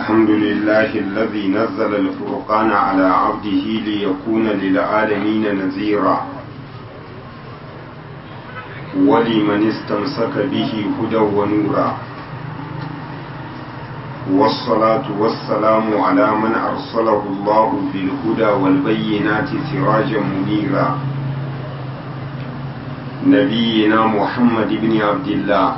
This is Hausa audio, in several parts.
الحمد لله الذي نزل الفرقان على عبده ليكون للعالمين نذيرا ولمن استمسك به هدى ونورا والصلاة والسلام على من أرسله الله بالهدى والبينات سراجا منيرا نبينا محمد بن عبد الله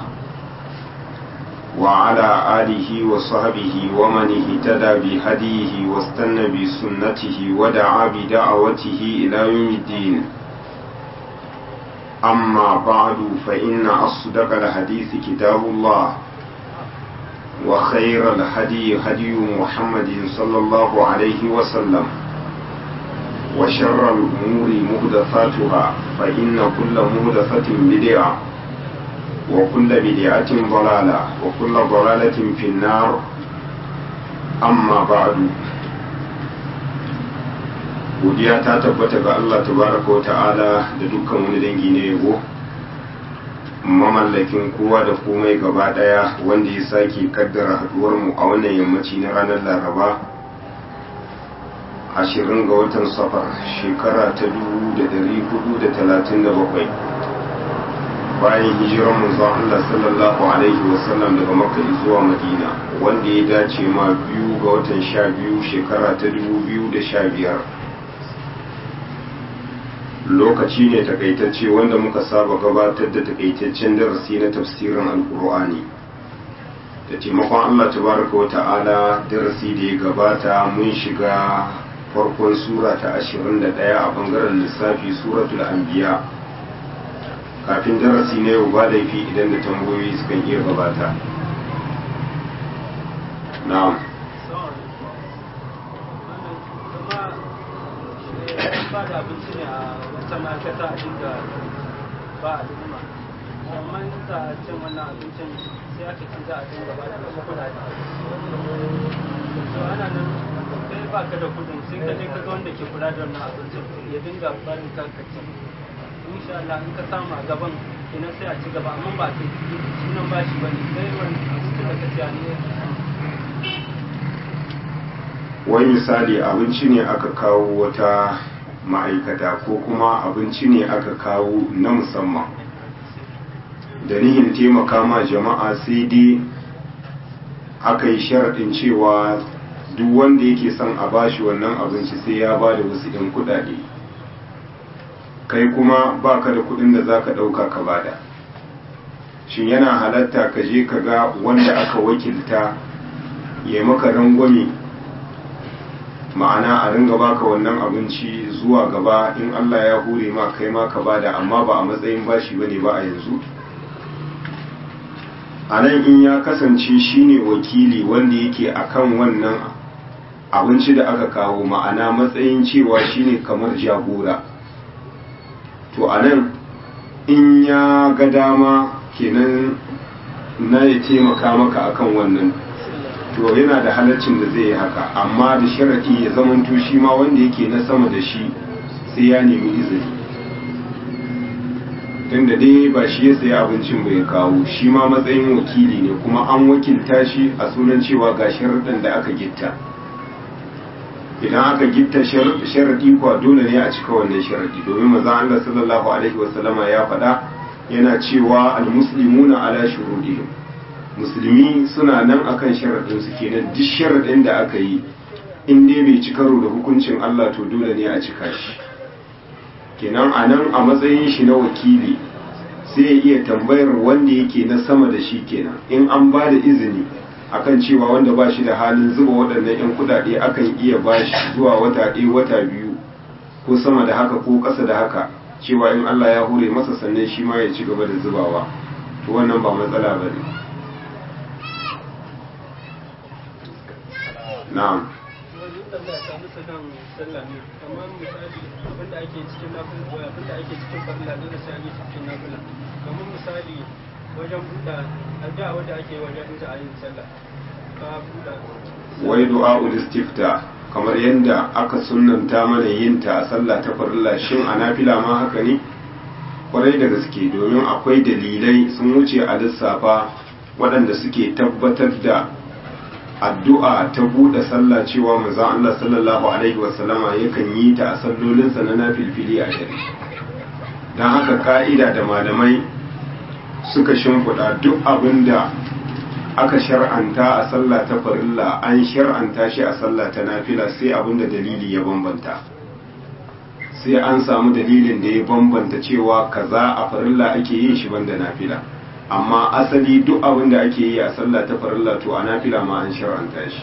وعلى آله وصحبه ومن اهتدى بهديه واستنى بسنته ودعا بدعوته إلى يوم الدين أما بعد فإن أصدق الحديث كتاب الله وخير الهدي هدي محمد صلى الله عليه وسلم وشر الأمور مهدفاتها فإن كل مهدفة بدعة وكل بدعة ضلالة وكل ضلالة في النار أما بعد godiya ta tabbata ga Allah tabaraka wa ta'ala da dukkan wani dangi na yabo mamallakin kowa da komai gaba daya wanda ya sake kaddara haduwar mu a wannan yammaci na ranar laraba ashirin ga watan safar shekara ta dubu da dari hudu da talatin da bakwai bayan hijiran manzon Allah sallallahu alaihi wasallam daga makka zuwa madina wanda ya dace ma biyu ga watan sha biyu shekara ta dubu biyu da sha biyar lokaci ne takaitacce wanda muka saba gabatar da takaitaccen darasi na tafsirin alkur'ani da taimakon allah tabaraka wa ta'ala darasi da ya gabata mun shiga farkon sura ta 21 a bangaren lissafi suratul anbiya kafin darasi na yau ba laifi idan da tambayoyi sukan iya gabata na'am ba da abinci ne a wata ma'aikata a dinga ba a duma amma za a cin wannan abincin sai aka ci za a dinga ba da wasu kudade to ana nan sai ba ka da kudin sai ka je ka ga wanda ke kula da wannan abincin ya dinga ba da kanka ci insha Allah in ka samu a gaban kenan sai a ci gaba amma ba ka sunan bashi ba ne sai wani abincin da ka ci ne wani misali abinci ne aka kawo wata ma'aikata ko kuma abinci ne aka kawo na musamman da nihin taimaka ma jama'a sai dai aka yi sharaɗin cewa duk wanda yake son a bashi wannan abinci sai ya ba da wasu ɗin kuɗaɗe kai kuma baka da kuɗin da za ka ɗauka ka bada shin yana halatta ka je ka ga wanda aka wakilta ya maka rangwame ma'ana a ringa baka wannan abinci zuwa gaba in Allah ya hure ma kai ma ka bada amma ba a matsayin bashi bane ba a yanzu a nan in ya kasance shine wakili wanda yake akan wannan abinci da aka kawo ma'ana matsayin cewa shine kamar jagora to a nan in ya ga dama kenan na ya taimaka maka akan wannan to yana da halaccin da zai yi haka amma da sharaɗi ya zamanto shi ma wanda yake na sama da shi sai ya nemi izini tunda dai ba shi ya sayi abincin bai kawo shi ma matsayin wakili ne kuma an wakilta shi a sunan cewa ga sharaɗin da aka gitta idan aka gitta sharaɗi kuwa dole ne a cika wannan sharaɗi domin maza Allah sallallahu alaihi wasallama ya faɗa yana cewa al-muslimuna ala shurudihim musulmi suna nan akan sharaɗinsu kenan duk sharaɗin da aka yi in dai bai ci karo da hukuncin Allah to dole ne a cika shi kenan a nan a matsayin shi na wakili sai ya iya tambayar wanda yake na sama da shi kenan in an ba da izini akan cewa wanda ba shi da halin zuba waɗannan 'yan kuɗaɗe akan iya ba shi zuwa wata ɗaya wata biyu ko sama da haka ko ƙasa da haka cewa in Allah ya hure masa sannan shi ma ya ci gaba da zubawa to wannan ba matsala ba ne na'am kamar misali abinda ake cikin nafila abinda ake cikin farilla dole sai an yi cikin nafila kamar misali wajen buɗa addu'a wanda ake wajen inda a yin sallah ka buɗa wai du'a'ul istifta kamar yadda aka sunnanta mana yin ta a sallah ta farilla shin a nafila ma haka ne kwarai da gaske domin akwai dalilai sun wuce a lissafa waɗanda suke tabbatar da addu'a ta buɗe sallah cewa manzon Allah sallallahu alaihi wasallama yakan yi ta a sallolinsa na nafilfili a dare don haka ka'ida da malamai suka shimfiɗa duk abin da aka shar'anta a sallah ta farilla an shar'anta shi a sallah ta nafila sai abin da dalili ya bambanta sai an samu dalilin da ya bambanta cewa kaza a farilla ake yin shi banda nafila amma asali duk abin da ake yi a sallah ta farilla to a nafila ma an shar'anta shi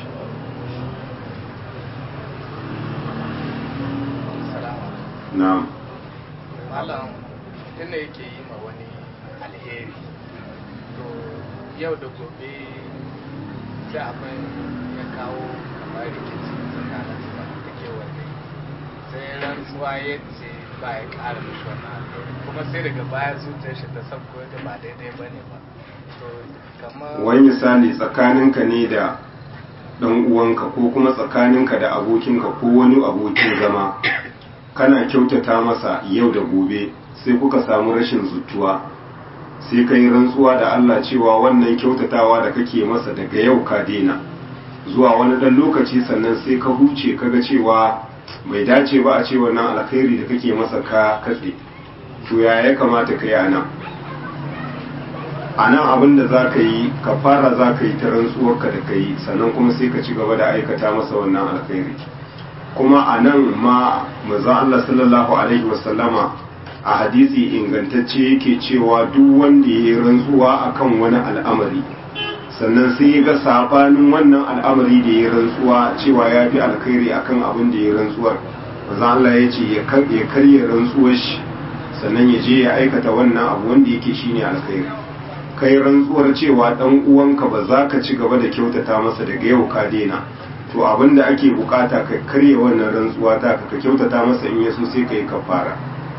na'am malam tunda yake yi ma wani alheri to yau da gobe sai abin ya kawo kamar rikici tsakanin su da ke wanda sai rantsuwa ya ce ba ya ƙara mishi wannan alheri kuma sai daga baya zuciyar shi ta sabko da ba daidai ba ne ba to kamar wani misali tsakaninka ne da dan uwanka ko kuma tsakaninka da abokinka ko wani abokin zama kana kyautata masa yau da gobe sai kuka samu rashin zutuwa sai ka yi rantsuwa da Allah cewa wannan kyautatawa da kake masa daga yau ka daina zuwa wani ɗan lokaci sannan sai ka huce kaga cewa bai dace ba a ce wannan alkhairi da kake masa ka katse to ya ya kamata ka yi a nan a nan abin da za ka yi ka fara za ka yi ta rantsuwarka da ka yi sannan kuma sai ka ci gaba da aikata masa wannan alkhairi kuma a nan ma maza Allah sallallahu alaihi wasallama a hadisi ingantacce yake cewa duk wanda ya yi rantsuwa akan wani al'amari sannan sai ya ga sabanin wannan al'amari da ya rantsuwa cewa ya fi alkhairi akan abin da ya rantsuwar maza Allah ya ce ya karya rantsuwar shi sannan ya je ya aikata wannan abu wanda yake shine alkhairi kai rantsuwar cewa dan uwanka ba za ka ci gaba da kyautata masa daga yau ka daina to abin da ake bukata ka karya wannan rantsuwa ta ka kyautata masa in yaso sai ka yi kafara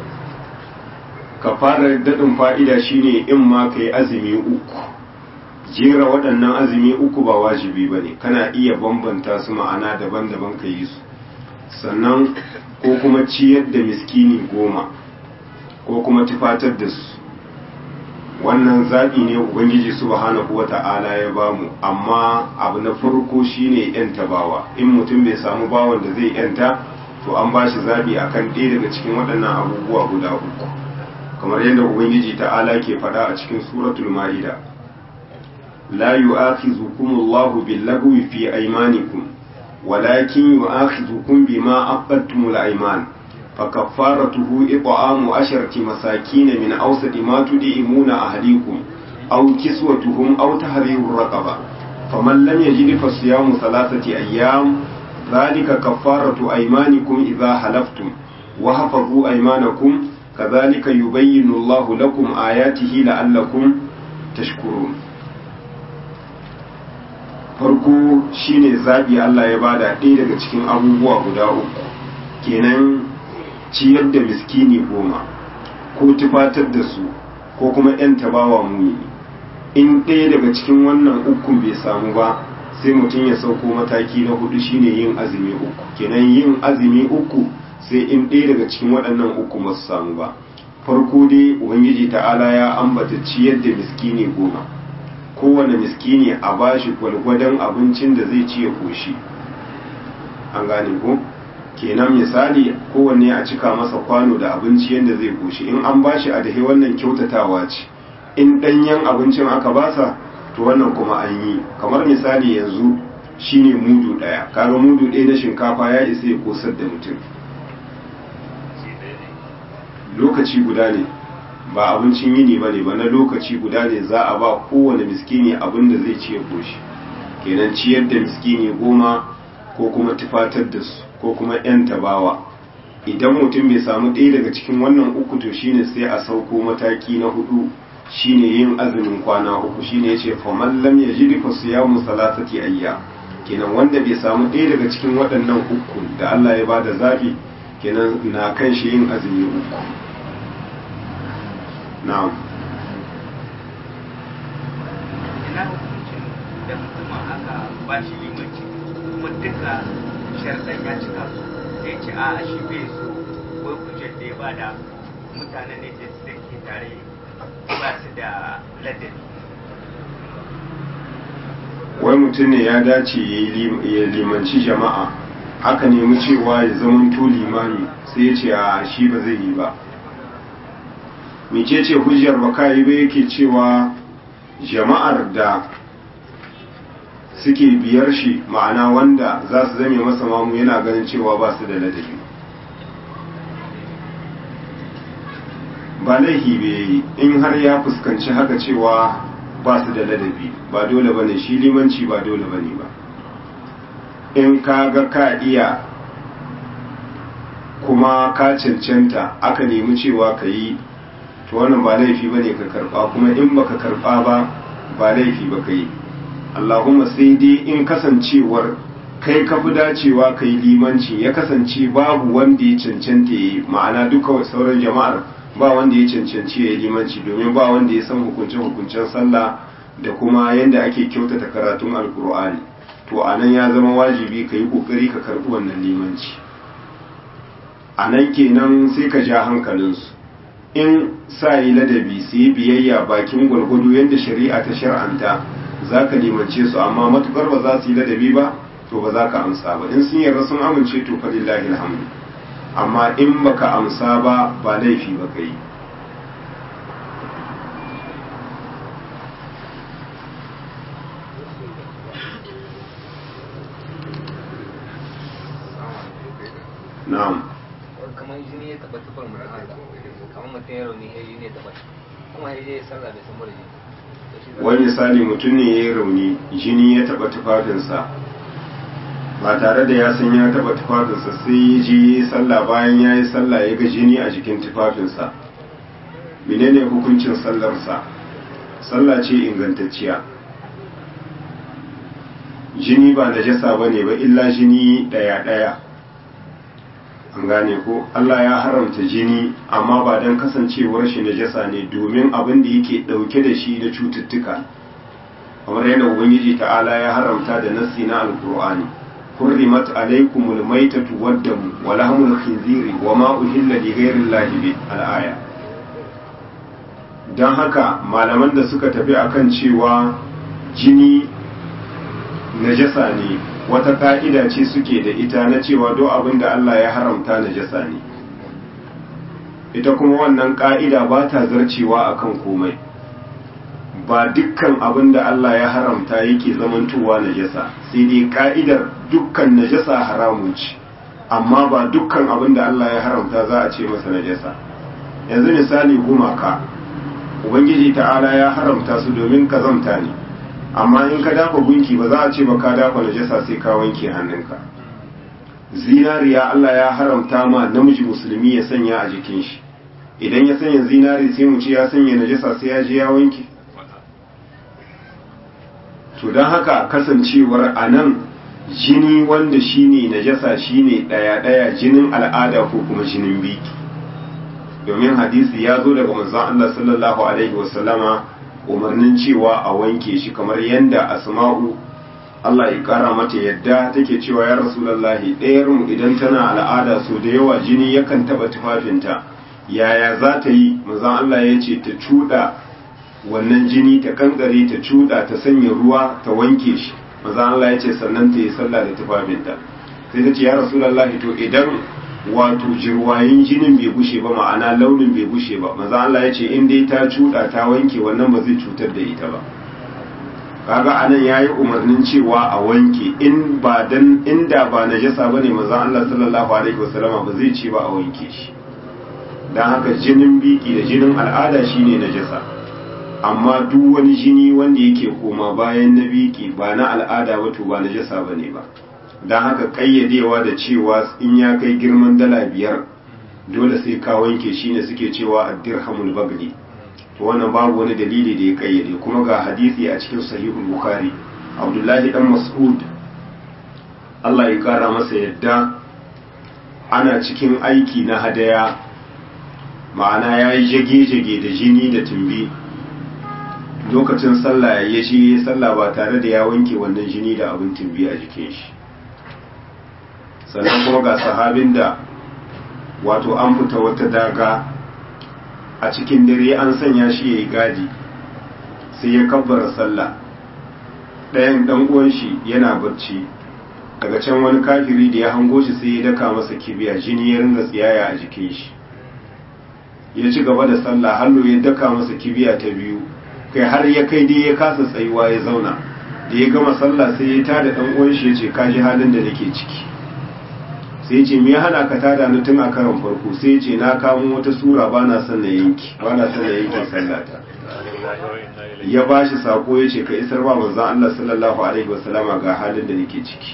kafarar daɗin fa'ida shine in ma ka yi azumi uku jera waɗannan azumi uku ba wajibi ba ne kana iya bambanta su ma'ana daban-daban ka yi su sannan ko kuma ciyar da miskini goma ko kuma tufatar da su wannan zaɓi ne ubangiji subhanahu wa ta'ala ya bamu amma abu na farko shine yanta bawa in mutum bai samu bawan da zai yanta to an ba shi zaɓi akan ɗaya daga cikin waɗannan abubuwa guda uku kamar yadda ubangiji ta'ala ke faɗa a cikin suratul ma'ida la yu'akhizukum Allahu bil-lagwi fi aymanikum walakin yu'akhizukum bima aqadtumul ayman فكفارته إطعام عشرة مساكين من أوسط ما تدعمون أهليكم أو كسوتهم أو تحرير الرقبة فمن لم يجد فصيام ثلاثة أيام ذلك كفارة أيمانكم إذا حلفتم وحفظوا أيمانكم كذلك يبين الله لكم آياته لعلكم تشكرون farko shine zabi Allah ya bada ɗaya daga cikin abubuwa guda uku kenan ciyar da miskini goma ko tufatar da su ko kuma 'yan tabawa muni in ɗaya daga cikin wannan ukun bai samu ba sai mutum ya sauko mataki na hudu shine yin azumi uku kenan yin azumi uku sai in ɗaya daga cikin waɗannan uku masu samu ba farko dai ubangiji ta'ala ya ambata ciyar da miskini goma kowane miskini a bashi gwalgwadon abincin da zai ci ya koshi an gane ko kenan misali kowanne a cika masa kwano da abinci yadda zai koshi in an bashi a dahe wannan kyautatawa ce in ɗanyen abincin aka basa to wannan kuma an yi kamar misali yanzu shine mudu ɗaya kaga mudu ɗaya na shinkafa ya isa ya kosar da mutum lokaci guda ne ba abincin yini ba ne ba na lokaci guda ne za a ba kowane miskini abin da zai ci ya koshi kenan ciyar da miskini goma ko kuma tufatar da su ko kuma 'yan tabawa idan mutum bai samu ɗaya daga cikin wannan uku to shine sai a sauko mataki na hudu shine yin azumin kwana uku shine yace fa man lam yajid fa siyamu salasati ayya kenan wanda bai samu ɗaya daga cikin waɗannan uku da Allah ya bada zabi kenan na kan shi yin azumi uku na'am ina hukuncin da mutum aka ba shi limanci kuma duka sharɗan ya cika su sai ce a shi bai so wai hujjar da ya ba da mutanen ne da suke tare ba su da ladabi wai mutum ne ya dace ya limanci jama'a aka nemi cewa ya zamanto limami sai ya ce a shi ba zai yi ba mice ce hujjar ba kayi ba yake cewa jama'ar da suke biyar shi ma'ana wanda za su zame masa mamu yana ganin cewa ba su da ladabi ba laifi bai in har ya fuskanci haka cewa ba su da ladabi ba dole bane shi limanci ba dole bane ba in ka ga ka iya kuma ka cancanta aka nemi cewa ka yi to wannan ba laifi bane ka karba kuma in baka karba ba ba laifi ba ka yi Allahumma sai dai in kasancewar kai ka fi dacewa ka yi limanci ya kasance babu wanda ya cancanta ya yi ma'ana duka sauran jama'ar ba wanda ya cancanci ya yi limanci domin ba wanda ya san hukunce-hukuncen sallah da kuma yadda ake kyautata karatun alkur'ani to a nan ya zama wajibi ka yi ƙoƙari ka karɓi wannan limanci a nan kenan sai ka ja hankalinsu in sa yi ladabi su yi biyayya bakin gwargwado yadda shari'a ta shar'anta za ka limance su amma matukar ba za su yi ladabi ba to ba za ka amsa ba in sun yarda sun amince to fa lillahi alhamdu amma in baka amsa ba ba laifi ba ka yi na'am kamar jini ya taba tufar mutum haka kamar mutum ya rauni ya jini ya taba kuma ya je ya sallah da samar jini wani misali mutum ne ya yi rauni jini ya taba tufafinsa ba tare da ya san ya taba tufafinsa sai ya ji sallah bayan ya yi sallah ya ga jini a jikin tufafinsa menene hukuncin sallarsa sallah ce ingantacciya jini ba najasa ba ne ba illa jini ɗaya-ɗaya an gane ko Allah ya haramta jini amma ba don kasancewar shi najasa ne domin abin da yake ɗauke da shi da cututtuka kamar yadda ubangiji ta'ala ya haramta da nassi na alkur'ani حرمت عليكم الميتة والدم ولحم الخنزير وما أهل لغير الله به الآية don haka malaman da suka tafi akan cewa jini najasa ne wata ka'ida ce suke da ita na cewa do abin da Allah ya haramta najasa ne ita kuma wannan ka'ida ba ta zarcewa akan komai ba dukkan abin da Allah ya haramta yake zamantowa najasa sai dai ka'idar dukkan najasa haramun ce amma ba dukkan abin da Allah ya haramta za a ce masa najasa yanzu misali gumaka ubangiji ta'ala ya haramta su domin kazamta ne amma in ka dafa gunki ba za a ce ba ka dafa najasa sai ka wanke hannunka zinariya Allah ya haramta ma namiji musulmi ya sanya a jikin shi idan ya sanya zinari sai mu ce ya sanya najasa sai ya je ya wanke to don haka kasancewar a nan jini wanda shine najasa shine ɗaya-ɗaya jinin al'ada ko kuma jinin biki domin hadisi ya zo daga manzon Allah sallallahu alaihi wasallama umarnin cewa a wanke shi kamar yadda asma'u Allah ya kara mata yadda take cewa ya rasulullahi ɗayar mu idan tana al'ada so da yawa jini yakan taba tufafinta yaya za ta yi manzon Allah ya ce ta cuɗa wannan jini ta kankare ta cuda ta sanya ruwa ta wanke shi maza Allah ya ce sannan ta yi sallah da tufafinta sai ta ce ya rasulullahi to idan wato jirwayin jinin bai gushe ba ma'ana launin bai gushe ba maza Allah ya ce in dai ta cuda ta wanke wannan ba zai cutar da ita ba kaga anan yayi umarnin cewa a wanke in ba dan inda ba najasa bane maza Allah sallallahu alaihi wasallama ba zai ce ba a wanke shi dan haka jinin biki da jinin al'ada shine najasa amma duk wani jini wanda yake koma bayan na biki ba na al'ada ba to ba na jasa ba ne ba don haka ƙayyadewa da cewa in ya kai girman dala biyar dole sai ka wanke shi ne suke cewa a dirhamul bagli to wannan babu wani dalili da ya ƙayyade kuma ga hadisi a cikin sahihul bukhari abdullahi dan mas'ud Allah ya kara masa yadda ana cikin aiki na hadaya ma'ana ya yi jage-jage da jini da tumbi lokacin sallah ya shi sallah ba tare da ya wanke wannan jini da abin tumbi a jikin shi sannan kuma ga sahabin da wato an fita wata daga a cikin dare an sanya shi ya yi gadi sai ya kabbara sallah ɗayan ɗan uwan shi yana barci daga can wani kafiri da ya hango shi sai ya daka masa kibiya jini ya ringa tsiyaya a jikin shi ya ci gaba da sallah hallo ya daka masa kibiya ta biyu kai har ya kai dai ya kasa tsayuwa ya zauna da ya gama sallah sai ya tada ɗan uwan shi ya ce ka ji halin da nake ciki sai ce me ya hana ka tada ni tun a karon farko sai ce na kamo wata sura ba na son na yanki ba na son na yanki sallata ya ba shi sako ya ce ka isar ba manzon Allah sallallahu alaihi wasallama ga halin da nake ciki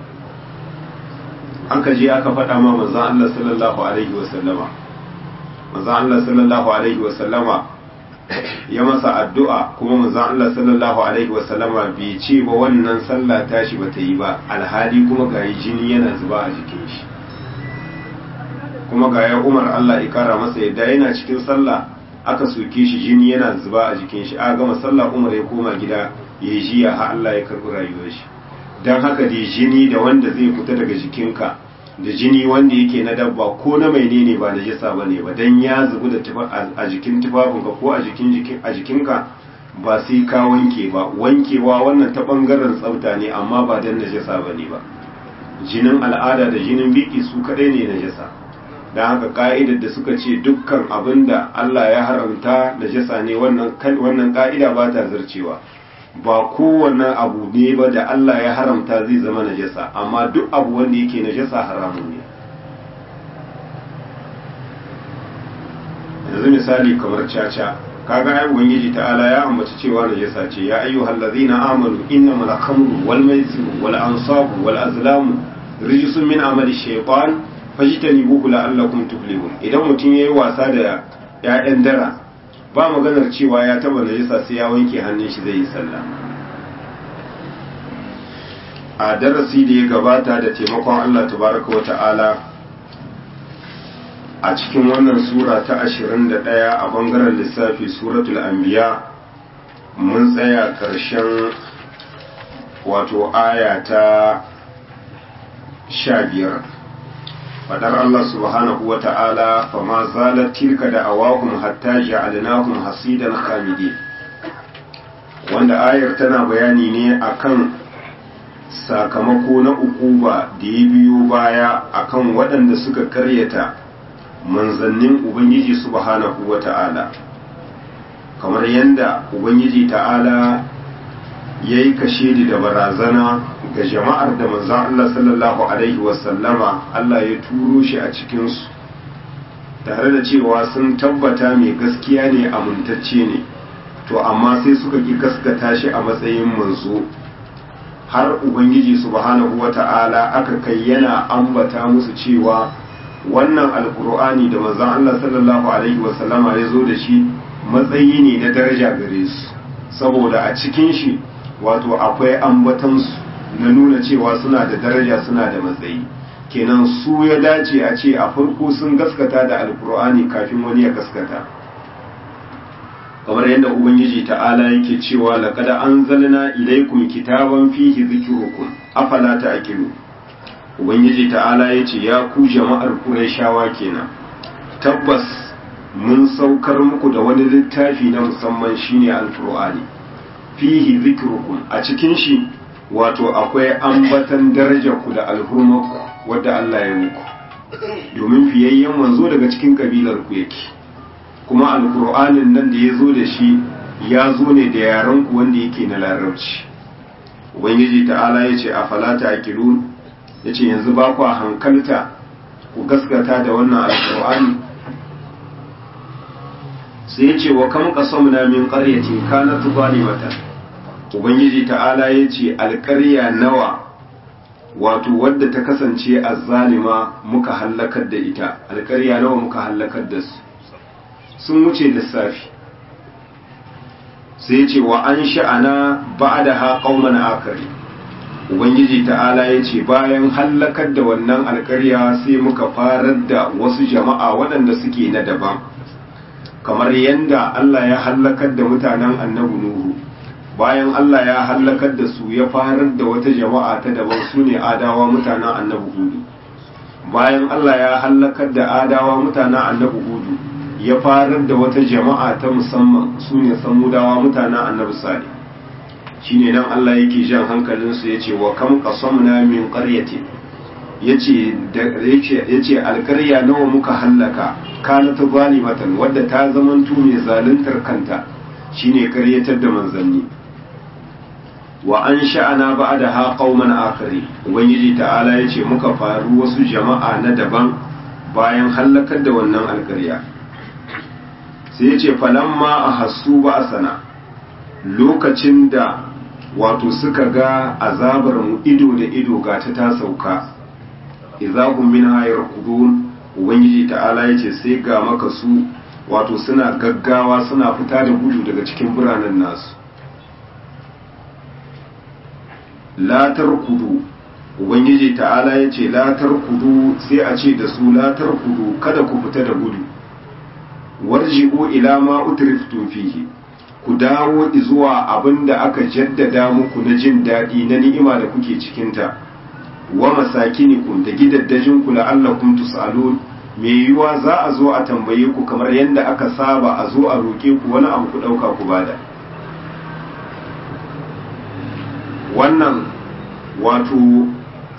aka je aka faɗa ma manzon Allah sallallahu alaihi wasallama manzon Allah sallallahu alaihi wasallama ya masa addu'a kuma manzon Allah sallallahu alaihi wasallama bai ce ba wannan sallah tashi bata yi ba alhali kuma ga jini yana zuba a jikin shi kuma ga ya Umar Allah ya kara masa yadda yana cikin sallah aka soke shi jini yana zuba a jikin shi a gama sallah Umar ya koma gida ya yi jiya har Allah ya karɓi rayuwar shi don haka da jini da wanda zai fita daga jikinka da jini wanda yake na dabba ko na mai ne ba najasa ba ne ba don ya zubu da a jikin tufafinka ko a jikin a jikinka ba sai ka wanke ba wankewa wannan ta bangaren tsafta ne amma ba don najasa ba ne ba jinin al'ada da jinin biki su kadai ne najasa don haka ka'idar da suka ce dukkan abin da Allah ya haramta najasa ne wannan ka'ida ba ta zarcewa ba kowane abu ne ba da Allah ya haramta zai zama najasa amma duk abu wanda yake najasa haramun ne yanzu misali kamar caca kaga ai ubangiji ta'ala ya ambaci cewa najasa ce ya ayyuhal ladzina amanu innamal khamru wal maisiru wal ansabu wal azlamu rijsun min amali shaytan fajtanibuhu la'allakum tuflihun idan mutum yayi wasa da ya'yan dara ba maganar cewa ya taba najisa sai ya wanke hannun shi zai yi sallah a darasi da ya gabata da taimakon Allah tabaraka wa ta'ala a cikin wannan sura ta 21 a bangaren lissafi suratul anbiya mun tsaya karshen wato aya ta 15 fadar Allah subhanahu wa ta'ala fa ma zalat tilka da awahum hatta ja'alnahum hasidan khamidin wanda ayar tana bayani ne akan sakamako na ukuba da ya biyo baya akan waɗanda suka karyata manzannin ubangiji subhanahu wa ta'ala kamar yadda ubangiji ta'ala ya yi kashedi da barazana ga jama'ar da manzan Allah sallallahu Alaihi wasallama Allah ya turo shi a cikinsu tare da cewa sun tabbata mai gaskiya ne amintacce ne to amma sai suka ki gaskata shi a matsayin manzo har ubangiji subhanahu wa ta'ala aka kai yana ambata musu cewa wannan alkur'ani da manzan Allah sallallahu Alaihi wasallama ya zo da shi matsayi ne na daraja gare su saboda a cikin shi wato akwai ambatansu na nuna cewa suna da daraja suna da matsayi kenan su ya dace a ce a farko sun gaskata da alkur'ani kafin wani ya gaskata kamar yadda ubangiji ta'ala yake cewa laqad anzalna ilaykum kitaban fihi dhikrukum afala ta'qilu ubangiji ta'ala yace ya ku jama'ar qurayshawa kenan tabbas mun saukar muku da wani littafi na musamman shine alkur'ani fihi zikrukum a cikin shi wato akwai ambatan darajarku da alhurmarku wadda Allah ya muku domin fiyayyen manzo daga cikin kabilar ku yake kuma alkur'anin nan da ya zo da shi ya zo ne da yaran ku wanda yake na larabci ubangiji ta'ala ya ce a falata aqilun ya ce yanzu ba ku hankalta ku gaskata da wannan alkur'ani sai ya ce wa kam qasamna min qaryatin kanat zalimatan ubangiji ta'ala ya ce alƙarya nawa wato wadda ta kasance azzalima muka hallakar da ita alƙarya nawa muka hallakar da su sun wuce lissafi sai ce wa an sha'ana ba'da ha qauman akari ubangiji ta'ala ya ce bayan hallakar da wannan alƙarya sai muka farar da wasu jama'a waɗanda suke na daban kamar yadda Allah ya hallakar da mutanen annabi Nuhu bayan Allah ya hallakar da su ya farar da wata jama'a ta daban su ne adawa mutanen annabi Hudu bayan Allah ya hallakar da adawa mutanen annabi Hudu ya farar da wata jama'a ta musamman su ne samudawa mutanen annabi Salih shine nan Allah yake jan hankalinsu yace wa kam qasamna min qaryatin yace yace yace alƙarya nawa muka hallaka kana ta zalimatan wadda ta zamanto mai zaluntar kanta shine karyatar da manzanni wa an sha'ana ba'daha qauman akhari ubangiji ta'ala yace muka faru wasu jama'a na daban bayan hallakar da wannan alƙarya sai yace falamma ahassu ba'sana lokacin da wato suka ga azabar mu ido da ido ga ta ta sauka izahum minha yarkudun ubangiji ta'ala yace sai ga maka su wato suna gaggawa suna fita da gudu daga cikin biranen nasu latar kudu ubangiji ta'ala yace latar kudu sai a ce da su latar kudu kada ku fita da gudu warji'u ila ma utriftum fihi ku dawo zuwa abinda aka jaddada muku na jin daɗi na ni'ima da kuke cikinta wa masakinikum da gidaddajin ku la'allakum tus'alun me yiwa za a zo a tambaye ku kamar yadda aka saba a zo a roke ku wani abu ku dauka ku bada wannan wato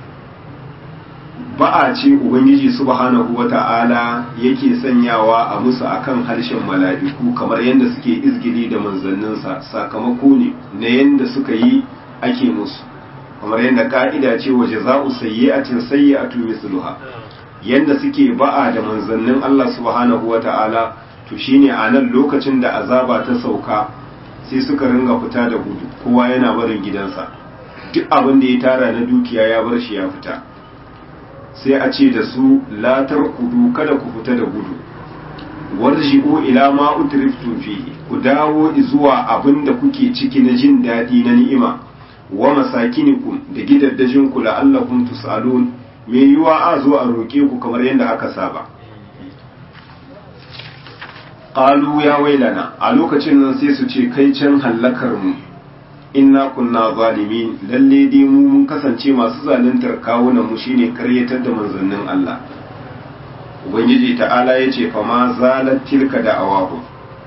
ba'a ce ubangiji subhanahu wata'ala yake sanyawa a musu akan harshen mala'iku kamar yadda suke izgili da manzanninsa sakamako ne na yadda suka yi ake musu kamar yadda ka'ida ce wa jaza'u sayyi'atin sayyi'atu misluha yadda suke ba'a da manzannin Allah subhanahu wata'ala to shine a nan lokacin da azaba ta sauka sai suka ringa fita da gudu kowa yana barin gidansa duk abin da ya tara na dukiya ya bar shi ya fita sai a ce da su latar kudu kada ku fita da gudu warji'u ila ma utriftum fihi ku dawo zuwa abin da kuke ciki na jin daɗi na ni'ima wa masakinikum da gidaddajin ku la'allakum tus'alun me yiwa a zo a roke ku kamar yadda aka saba qalu ya wailana a lokacin nan sai su ce kai can hallakar mu inna kunna zalimin lalle dai mu mun kasance masu zaluntar kawunan mu shine karyatar da manzannin Allah ubangiji ta'ala yace fa ma zalat tilka da awahu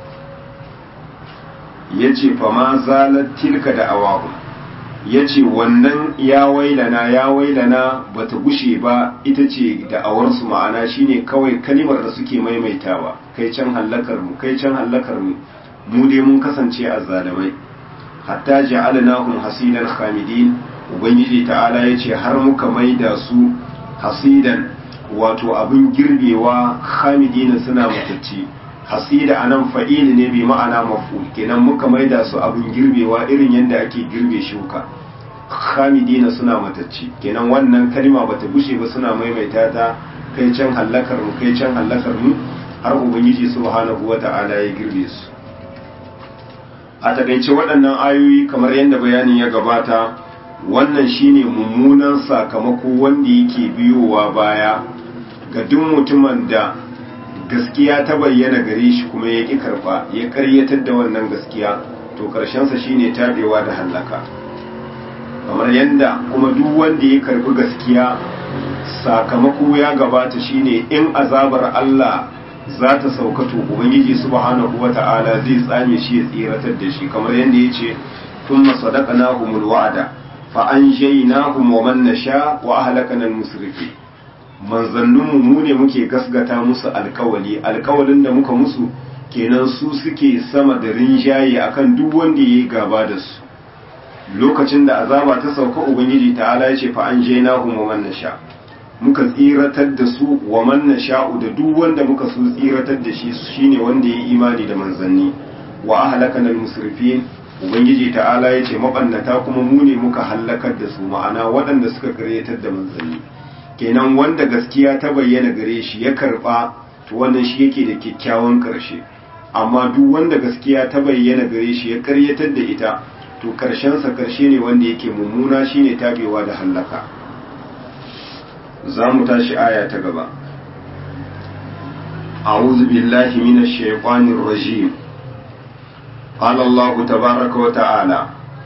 yace fa ma zalat tilka da awahu yace wannan ya wailana ya wailana bata gushe ba ita ce da awarsu ma'ana shine kawai kalimar da suke maimaitawa kai can hallakar mu kai can hallakar mu mu dai mun kasance azzalimai hatta ja'alnahum hasidan khamidin ubangiji ta'ala yace har muka maida su hasidan wato abin girbewa khamidina suna matacci hasida anan fa'il ne bi ma'ana maf'ul kenan muka maida su abin girbewa irin yadda ake girbe shuka khamidina suna matacci kenan wannan kalma bata gushe ba suna maimaita ta kai can hallakar mu kai can hallakar mu har ubangiji subhanahu wata'ala ya girbe su a takaice waɗannan ayoyi kamar yadda bayanin ya gabata wannan shine mummunan sakamako wanda yake biyowa baya ga duk mutumin da gaskiya ta bayyana gare shi kuma ya ƙi karɓa ya ƙaryatar da wannan gaskiya to ƙarshensa shine tabewa da hallaka kamar yadda kuma duk wanda ya karɓi gaskiya sakamako ya gabata shine in azabar Allah za ta sauka to ubangiji subhanahu wata'ala zai tsame shi ya tsiratar da shi kamar yadda ya ce thumma sadaqnahumul wa'ada fa anjaynahum wa man nasha wa ahlakana al-musrifin manzanninmu mu ne muke gasgata musu alkawali alkawalin da muka musu kenan su suke sama da rinjaye akan duk wanda yayi gaba da su lokacin da azaba ta sauka ubangiji ta'ala ya ce fa anjaynahum wa man nasha muka tsiratar da su wa man nasha'u da duk wanda muka so tsiratar da shi shine wanda ya imani da manzanni wa ahlakana al-musrifin ubangiji ta'ala ya ce mabannata kuma mu ne muka hallakar da su ma'ana waɗanda suka karyatar da manzanni kenan wanda gaskiya ta bayyana gare shi ya karba to wannan shi yake da kyakkyawan karshe amma duk wanda gaskiya ta bayyana gare shi ya karyatar da ita to karshen sa karshe ne wanda yake mummuna shine tabewa da hallaka za mu tashi aya ta gaba أعوذ بالله من الشيطان الرجيم قال الله تبارك وتعالى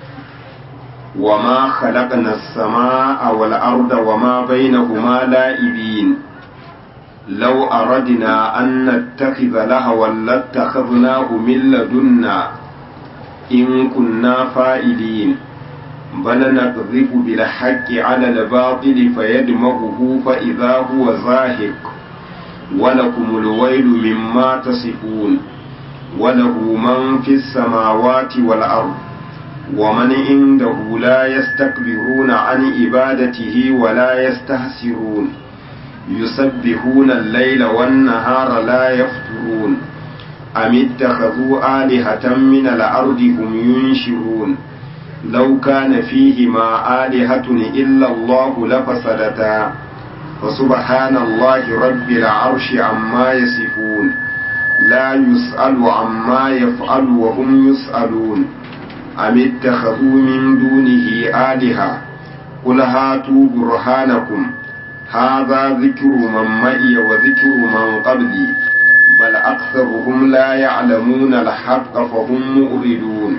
وما خلقنا السماء والأرض وما بينهما لاعبين لو أردنا أن نتخذ لهوا لاتخذناه من لدنا إن كنا فائلين بل نقذف بالحق على الباطل فيدمغه فإذا هو زاهق ولكم الويل مما تصفون وله من في السماوات والأرض ومن عنده لا يستكبرون عن عبادته ولا يستحسرون يسبحون الليل والنهار لا يفترون أم اتخذوا آلهة من الأرض هم ينشرون لو كان فيهما آلهة إلا الله لفسدتا فسبحان الله رب العرش عما يصفون لا يسأل عما يفعل وهم يسألون أم اتخذوا من دونه آلهة قل هاتوا برهانكم هذا ذكر من معي وذكر من قبلي بل أكثرهم لا يعلمون الحق فهم مؤردون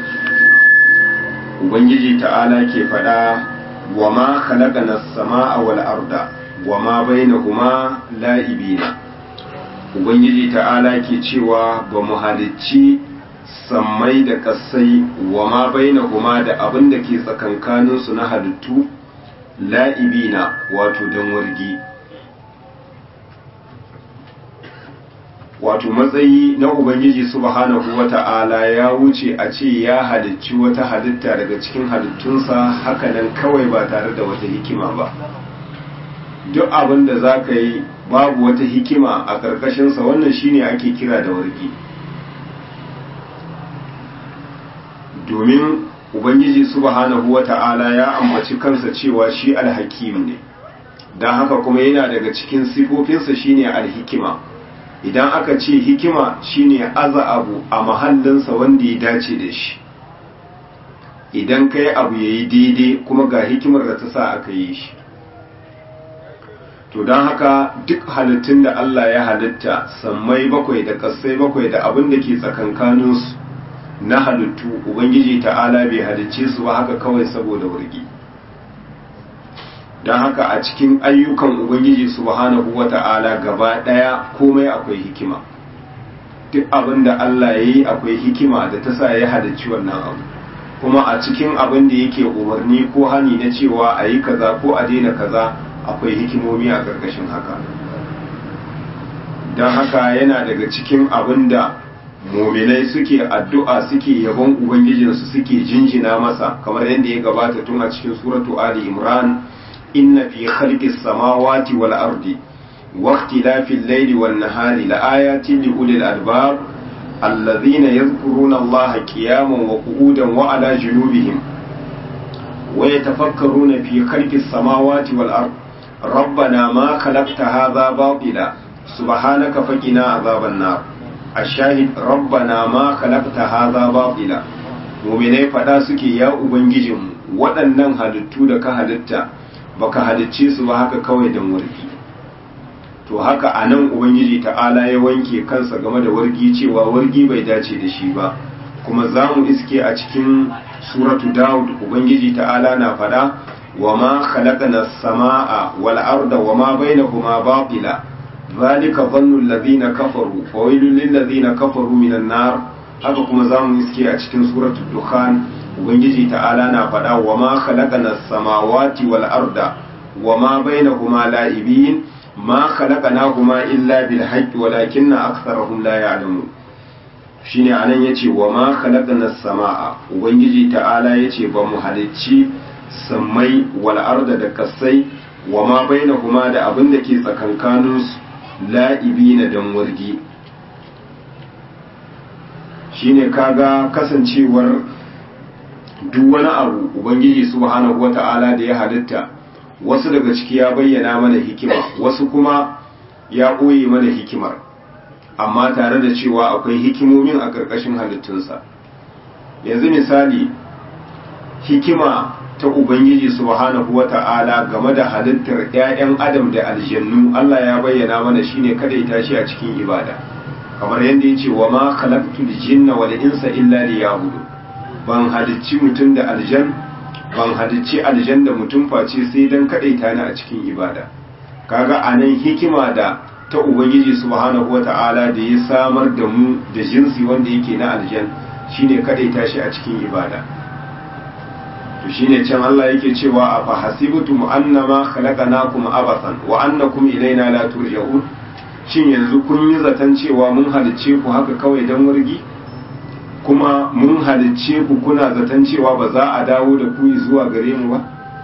Ubangiji ta'ala ke faɗa wa ma khalaqana as-samaa wal arda wa ma bainahuma la'ibina Ubangiji ta'ala ke cewa ba mu halicci sammai da ƙasai wa ma bainahuma da abin da ke tsakankaninsu na halittu la'ibina wato don wargi wato matsayi na ubangiji subhanahu wata'ala ya wuce a ce ya halicci wata halitta daga cikin halittunsa hakanan kawai ba tare da wata hikima ba duk abin da za ka yi babu wata hikima a ƙarƙashinsa wannan shine ake kira da wargi domin ubangiji subhanahu wata'ala ya ambaci kansa cewa shi alhakim ne don haka kuma yana daga cikin sifofinsa shine alhikima idan aka ce hikima shine aza abu a mahallinsa wanda ya dace da shi idan kai abu ya yi daidai kuma ga hikimar da ta sa aka yi shi to don haka duk halittun da Allah ya halitta sammai bakwai da ƙasai bakwai da abin da ke tsakankaninsu na halittu ubangiji ta'ala bai halicce su ba haka kawai saboda wurgi don haka a cikin ayyukan ubangiji subhanahu wa ta'ala gaba ɗaya komai akwai hikima duk abin da Allah ya yi akwai hikima da ta sa ya halicci wannan abu kuma a cikin abin da yake umarni ko hani na cewa a yi kaza ko a daina kaza akwai hikimomi a ƙarƙashin haka don haka yana daga cikin abin da muminai suke addu'a suke yabon ubangijinsu suke jinjina masa kamar yadda ya gabata tun a cikin suratu ali imran inna fi khalqis samawati wal ardi wa ikhtilafil layli wan nahari laayatin li ulil albab alladhina yadhkuruna allaha qiyaman wa qu'udan wa ala junubihim wa yatafakkaruna fi khalqis samawati wal ardi ربنا ما خلقت هذا باطلا سبحانك فقنا عذاب النار الشاهد ربنا ما خلقت هذا باطلا muminai fada suke ya ubangijinmu waɗannan halittu da ka halitta baka halicce su ba haka kawai don wargi to haka a nan ubangiji ta'ala ya wanke kansa game da wargi cewa wargi bai dace da shi ba kuma za mu iske a cikin suratu dawud ubangiji ta'ala na fada وما خلقنا السماء والأرض وما بينهما باطلا ذلك ظن الذين كفروا فويل للذين كفروا من النار haka kuma za mu iske a cikin suratul dukhan ubangiji ta'ala na faɗa wa ma khalaqana samawati wal arda wa ma bainahuma la'ibin ma khalaqnahuma illa bil haqqi walakinna aktharahum la ya'lamun shine anan yace wa ma khalaqana samaa ubangiji ta'ala yace ba mu halicci sammai wal arda da kasai wa ma bainahuma da abin da ke tsakankanin su la'ibina dan wargi shine kaga kasancewar duk wani abu ubangiji subhanahu wata'ala da ya halitta wasu daga ciki ya bayyana mana hikima wasu kuma ya ɓoye mana hikimar amma tare da cewa akwai hikimomin a ƙarƙashin halittunsa yanzu misali hikima ta Ubangiji subhanahu wa ta'ala game da halittar ‘ya'yan Adam da aljannu Allah ya bayyana mana shine kada ya tashi a cikin ibada, kamar yadda ya ce wa ma khalaqtul jinna wal insa illa liyabudu ban halicci mutum da aljan ban halicci aljan da mutum face sai dan kadaita ni a cikin ibada kaga anan hikima da ta Ubangiji subhanahu wa ta'ala da ya samar da mu da jinsi wanda yake na aljan shine kadaita shi a cikin ibada to shine can Allah yake cewa a fa hasibtum annama khalaqnakum abathan wa annakum ilaina la turja'un shin yanzu kun yi zaton cewa mun halicce ku haka kawai dan wargi kuma mun halicce ku kuna zaton cewa ba za a dawo da ku zuwa gare mu ba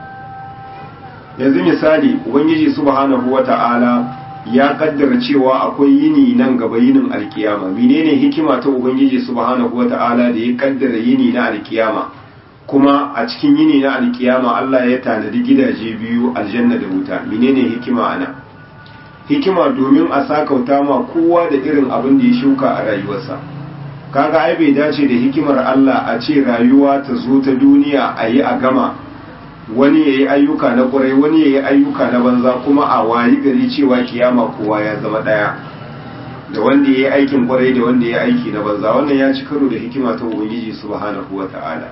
yanzu misali ubangiji subhanahu wata'ala ya kaddara cewa akwai yini nan gaba yinin alkiyama menene hikima ta ubangiji subhanahu wata'ala da ya kaddara yini na alkiyama kuma a cikin yini na alkiyama Allah ya tanadi gidaje biyu aljanna da wuta menene hikima ana hikima domin a sakauta ma kowa da irin abin da ya shuka a rayuwarsa kaga ai bai dace da hikimar Allah a ce rayuwa ta zo ta duniya a yi a gama wani ya yi ayyuka na ƙwarai wani ya yi ayyuka na banza kuma a wayi gari cewa kiyama kowa ya zama ɗaya da wanda ya yi aikin ƙwarai da wanda ya yi aiki na banza wannan ya ci karo da hikima ta ubangiji subhanahu wa ta'ala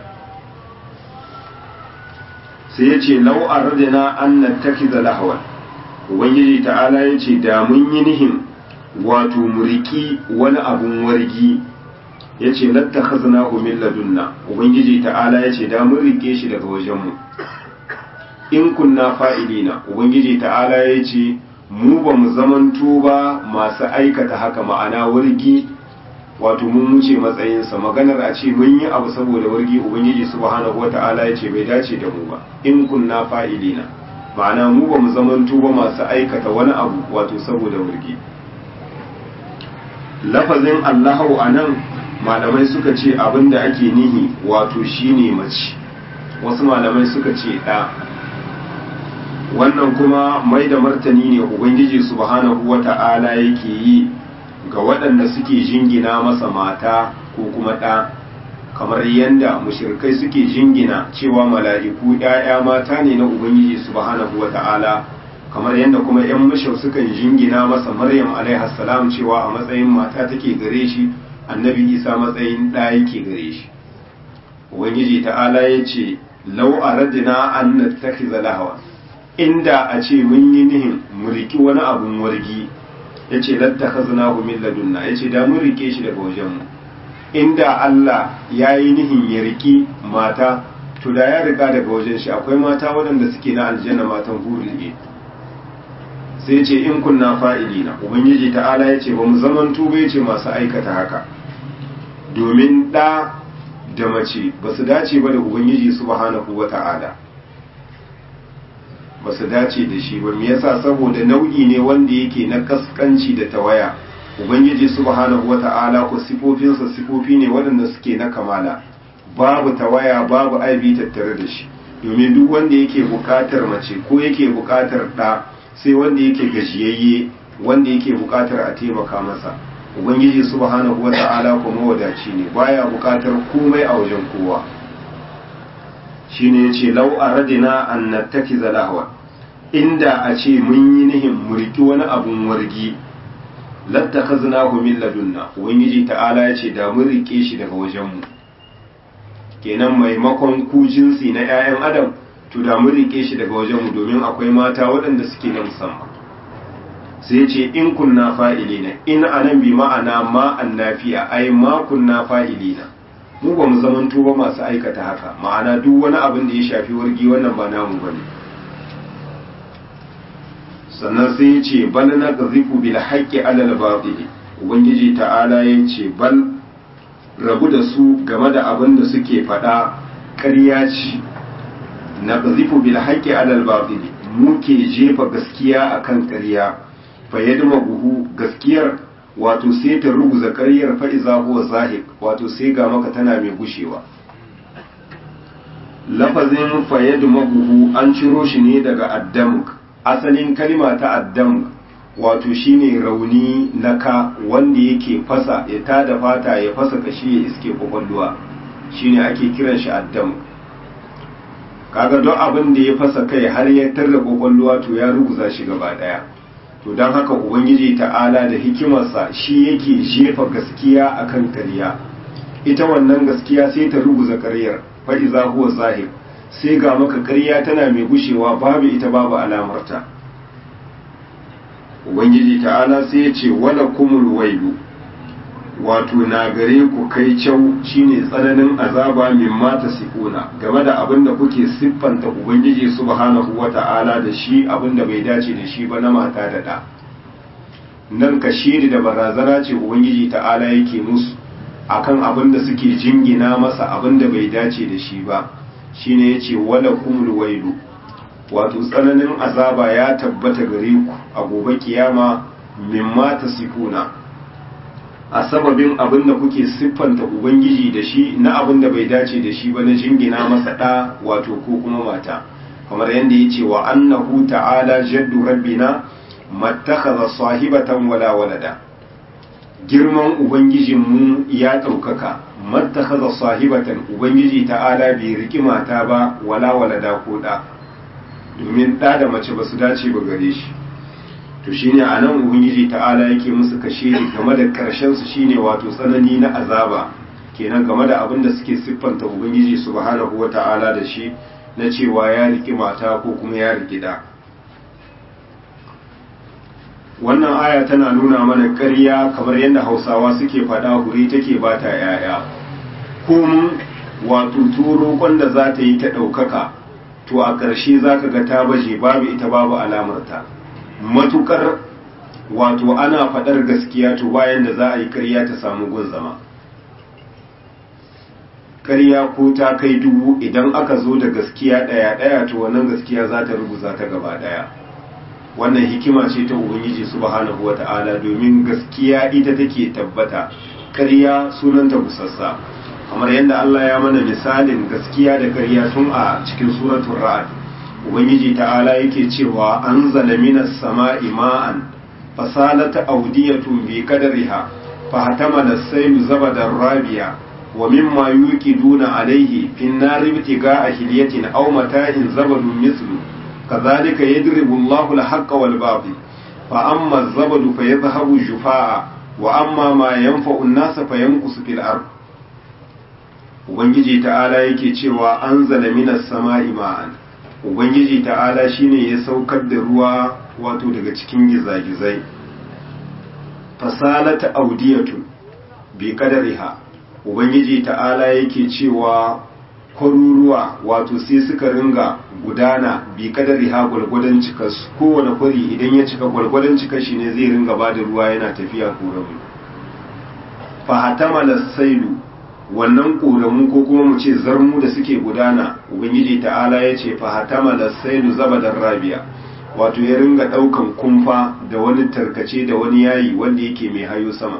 sai ya ce lau a radina an na tafi da lahawan ubangiji ta'ala ya ce da mun yi nihin wato muriki wani abun wargi ya ce latta khazna min ladunna ubangiji ta'ala ya ce da mun rike shi daga wajenmu in kunna fa'ilina ubangiji ta'ala ya ce mu ba mu zamanto ba masu aikata haka ma'ana wargi wato mun wuce matsayinsa maganar a ce mun yi abu saboda wargi ubangiji subhanahu wata'ala ya ce bai dace da mu ba in kunna fa'ilina ma'ana mu ba mu zamanto ba masu aikata wani abu wato saboda wargi lafazin allahu a nan malamai suka ce abin da ake nihi wato shine mace wasu malamai suka ce ɗa wannan kuma mai da martani ne ubangiji subhanahu wata'ala yake yi ga waɗanda suke jingina masa mata ko kuma ɗa kamar yadda mushirkai suke jingina cewa mala'iku ‘ya'ya mata ne na ubangiji subhanahu wata'ala kamar yadda kuma ‘yan mashau sukan jingina masa maryam alaihassalam cewa a matsayin mata take gare shi annabi isa matsayin ɗa yake gare shi ubangiji ta'ala ya ce lau a radina an na lahawa inda a ce mun yi nihin mu riki wani abun wargi ya ce latta khazna hu min ladunna ya ce da mun rike shi daga wajenmu inda Allah ya yi nihin ya riki mata to da ya riga daga wajen shi akwai mata waɗanda suke na aljanna matan hurin ne sai ce in kunna fa'ilina ubangiji ta'ala ya ce ba mu zaman tuba ya ce masu aikata haka domin ɗa da mace ba su dace ba da ubangiji subhanahu wa ta'ala ba su dace da shi ba me yasa saboda nau'i ne wanda yake na kaskanci da tawaya ubangiji subhanahu wata'ala ko sifofinsa sifofi ne waɗanda suke na kamala babu tawaya babu aibi tattare da shi domin duk wanda yake buƙatar mace ko yake buƙatar ɗa sai wanda yake gajiyayye wanda yake buƙatar a taimaka masa ubangiji subhanahu wata'ala ko mawadaci ne baya buƙatar komai a wajen kowa shine yace lau aradina an nattakiza lahwa inda a ce mun yi nihin murki wani abun wargi lattakhaznahu min ladunna ubangiji ta'ala yace da mun rike shi daga wajenmu kenan maimakon ku jinsi na 'ya'yan adam to da mun rike shi daga wajenmu domin akwai mata waɗanda suke na musamman sai ce in kunna fa'ilina in anan bi ma'ana ma annafiya ai ma kunna fa'ilina mu ba mu zamanto ba masu aikata haka ma'ana duk wani abin da ya shafi wargi wannan ba namu bane sannan sai ya ce bal na qazifu bil haqqi alal batil ubangiji ta'ala ya ce bal rabu da su game da abin da suke faɗa ƙarya ce na qazifu bil haqqi alal batil muke jefa gaskiya akan ƙarya fa yadma buhu gaskiyar wato sai ta ruguza ƙaryar fa'iza huwa zahik wato sai ga maka tana mai gushewa lafazin fayyadu mabuhu an ciro shi ne daga addamuk asalin kalima ta addamuk wato shine rauni na ka wanda yake fasa ya tada fata ya fasa kashi ya iske kwakwalwa shine ake kiran shi addamuk kaga don abin da ya fasa kai har ya tarda kwakwalwa to ya ruguza shi gaba daya to don haka ubangiji ta'ala da hikimarsa shi yake jefa gaskiya akan ƙarya ita wannan gaskiya sai ta ruguza ƙaryar fa'iza huwa zahir sai ga maka ƙarya tana mai gushewa babu ita babu alamarta ubangiji ta'ala sai ya ce wala kumul wailu wato na gare ku kai kyau shine tsananin azaba min mata sifuna game da abin da kuke siffanta ubangiji subhanahu wata'ala da shi abin da bai dace da shi ba na mata da ɗa nan ka shiri da barazana ce ubangiji ta'ala yake musu akan abin da suke jingina masa abin da bai dace da shi ba shine yace wala kumul wailu wato tsananin azaba ya tabbata gare ku a gobe kiyama mimma tasifuna a sababin abin da kuke siffanta ubangiji da shi na abin da bai dace da shi ba na jingina masa ɗa wato ko kuma mata kamar yadda ya ce wa annahu ta'ala jaddu rabbina mattakhadha sahibatan wala walada girman ubangijinmu ya ɗaukaka mattakhadha sahibatan ubangiji ta'ala bai riki mata ba wala walada ko ɗa domin ɗa da mace ba su dace ba gare shi to shine a nan ubangiji ta'ala yake musu kashe game da karshen su shine wato tsanani na azaba kenan game da abin da suke siffanta ubangiji subhanahu wata'ala da shi na cewa ya riki mata ko kuma ya riki da wannan aya tana nuna mana ƙarya kamar yadda hausawa suke faɗa hure take ba ta yaya komun wato turo kwanda za ta yi ta ɗaukaka to a ƙarshe za ka ga ta baje babu ita babu alamarta matukar wato ana faɗar gaskiya to bayan da za a yi ƙarya ta samu gun zama ƙarya ko ta kai dubu idan aka zo da gaskiya ɗaya ɗaya to wannan gaskiya za ta ruguza ta gaba ɗaya wannan hikima ce ta ubangiji subhanahu wata'ala domin gaskiya ita take tabbata ƙarya sunanta busassa kamar yadda Allah ya mana misalin gaskiya da ƙarya tun a cikin suratul ra'd ubangiji ta'ala yake cewa an minas sama'i ma'an fasalata audiyatun bi qadariha fa hatamala as-sayl zabadan rabiya wa mimma yuqiduna alayhi fin nari ibtiga'a hilyatin aw mata'in zabadun mislu kadhalika yadribu Allahu al-haqqa wal batil fa amma az-zabadu fayadhhabu jufaa'a wa amma ma yanfa'u an-nasa fayanqusu fil ard ubangiji ta'ala yake cewa anzala minas sama'i ma'an ubangiji ta'ala shine ya saukar da ruwa wato daga cikin gizagizai fasalata audiyatun bi kadariha ubangiji ta'ala yake cewa kwaruruwa wato sai suka ringa gudana bi kadariha gwalgwadon cikas kowane kwari idan ya cika gwalgwadon cikas shi ne zai ringa ba da ruwa yana tafiya koramu fahatamala sailu wannan ƙoramu ko kuma mu ce zarmu da suke gudana ubangiji ta'ala ya ce fahatama da saidu zabadar rabia wato ya ringa ɗaukan kumfa da wani tarkace da wani yayi wanda yake mai hayo sama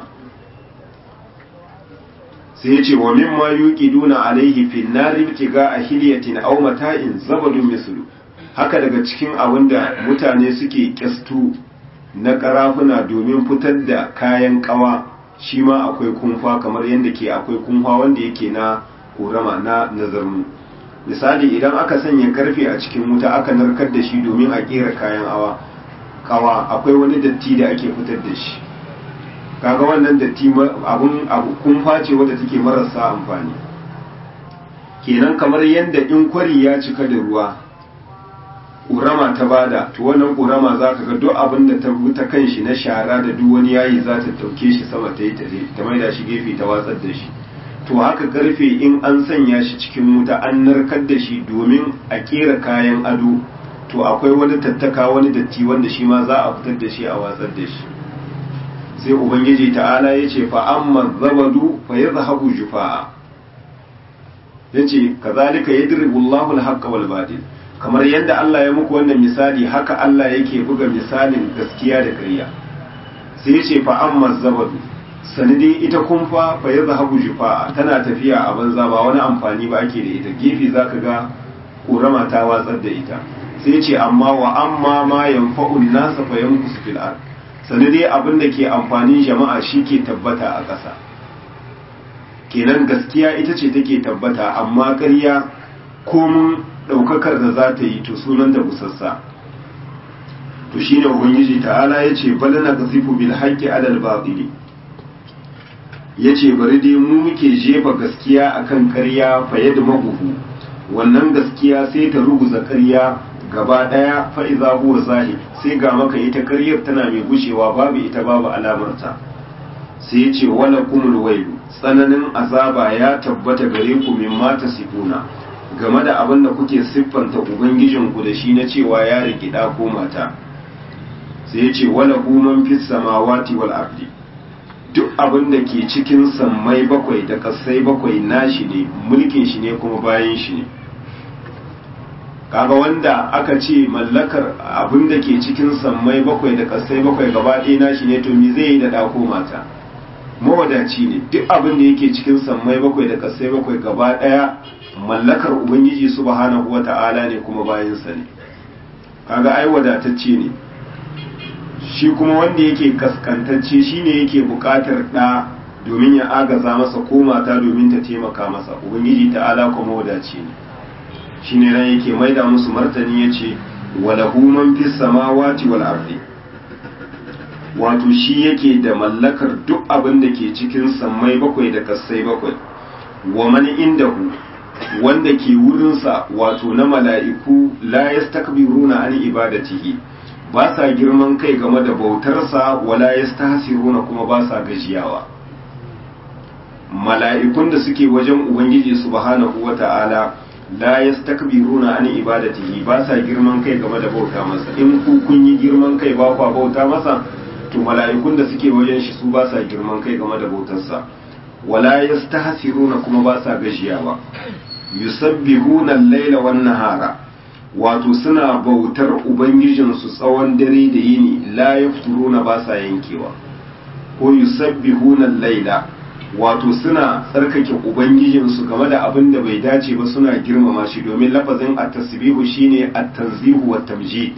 sai ya ce wa min ma yuki duna alaihi fin nari ga a hiliyatin aw mata'in zabadun mislu haka daga cikin abin da mutane suke kyastu na karafuna domin fitar da kayan kawa shi ma akwai kumfa kamar yadda ke akwai kumfa wanda yake na korama na nazarmu misali idan aka sanya karfe a cikin wuta aka narkar da shi domin a kera kayan awa kawa akwai wani datti da ake fitar da shi kaga wannan datti abun abu kumfa ce wadda take marasa amfani kenan kamar yadda in kwari ya cika da ruwa ƙurama ta bada to wannan ƙurama za ka ga duk abin da ta ta kan shi na shara da duk wani yayi za ta ɗauke shi sama ta yi ta maida shi gefe ta watsar da shi to haka karfe in an sanya shi cikin wuta an narkar da shi domin a ƙera kayan ado to akwai wani tattaka wani datti wanda shi ma za a fitar da shi a watsar da shi sai ubangiji ta'ala ya ce fa amma zabadu fa yadhhabu jufa'a yace kazalika yadribu Allahu al-haqqa wal batil kamar yadda Allah ya muku wannan misali haka Allah yake buga misalin gaskiya da ƙarya sai ya ce fa amma zabadu sanadi ita kumfa fa ya zahabu jufa'a tana tafiya a banza ba wani amfani ba ake da ita gefe zaka ga ƙorama ta watsar da ita sai ya ce amma wa amma ma yanfa'un nasa fa yankusu fil ard sanadi abin da ke amfanin jama'a shi ke tabbata a ƙasa kenan gaskiya ita ce take tabbata amma ƙarya komun ɗaukakar da za ta yi to sunan da busassa to shi ne ubangiji ta'ala ya ce bala na kasifu bil haƙƙi alal baɗili ya ce bari dai mu muke jefa gaskiya akan ƙarya faye da maguhu wannan gaskiya sai ta ruguza ƙarya gaba ɗaya fa'iza huwa zahi sai ga maka ita ƙaryar tana mai gushewa babu ita babu alamarta sai ya ce wala kumul wailu tsananin azaba ya tabbata gare ku min mata sifuna game da abin da kuke siffanta ubangijinku da shi na cewa ya rikida ko mata sai ya ce wala man fis samawati wal ardi duk abin da ke cikin sammai bakwai da kasai bakwai nashi ne mulkin shi ne kuma bayan shi ne kaga wanda aka ce mallakar abin da ke cikin sammai bakwai da kasai bakwai gaba ɗaya nashi ne to me zai yi da ɗako mata mawadaci ne duk abin da yake cikin sammai bakwai da kasai bakwai gaba ɗaya mallakar ubangiji subhanahu wata'ala ne kuma bayansa ne kaga ai wadatacce ne shi kuma wanda yake kaskantacce shine yake buƙatar ɗa domin ya agaza masa ko mata domin ta taimaka masa ubangiji ta'ala kuma wadaci ne shine ran yake maida musu martani yace walahu man fis samawati wal ardi wato shi yake da mallakar duk abin da ke cikin sammai bakwai da kassai bakwai wa man indahu wanda ke wurinsa wato na mala'iku la yastakbiruna an ibadatihi ba sa girman kai game da bautarsa wala yastahsiruna kuma ba sa gajiyawa mala'ikun da suke wajen ubangiji subhanahu wata'ala la yastakbiruna an ibadatihi ba sa girman kai game da bauta masa in ku kun yi girman kai ba kwa bauta masa to mala'ikun da suke wajen shi su ba sa girman kai game da bautarsa wala yastahsiruna kuma ba sa gajiyawa yusabbihuna al-laila wan nahara wato suna bautar ubangijinsu tsawon dare da yini la yafturuna ba sa yankewa ko yusabbihuna al-laila wato suna tsarkake ubangijinsu game da abin da bai dace ba suna girmama shi domin lafazin at-tasbihu shine at-tanzihu wa tamjid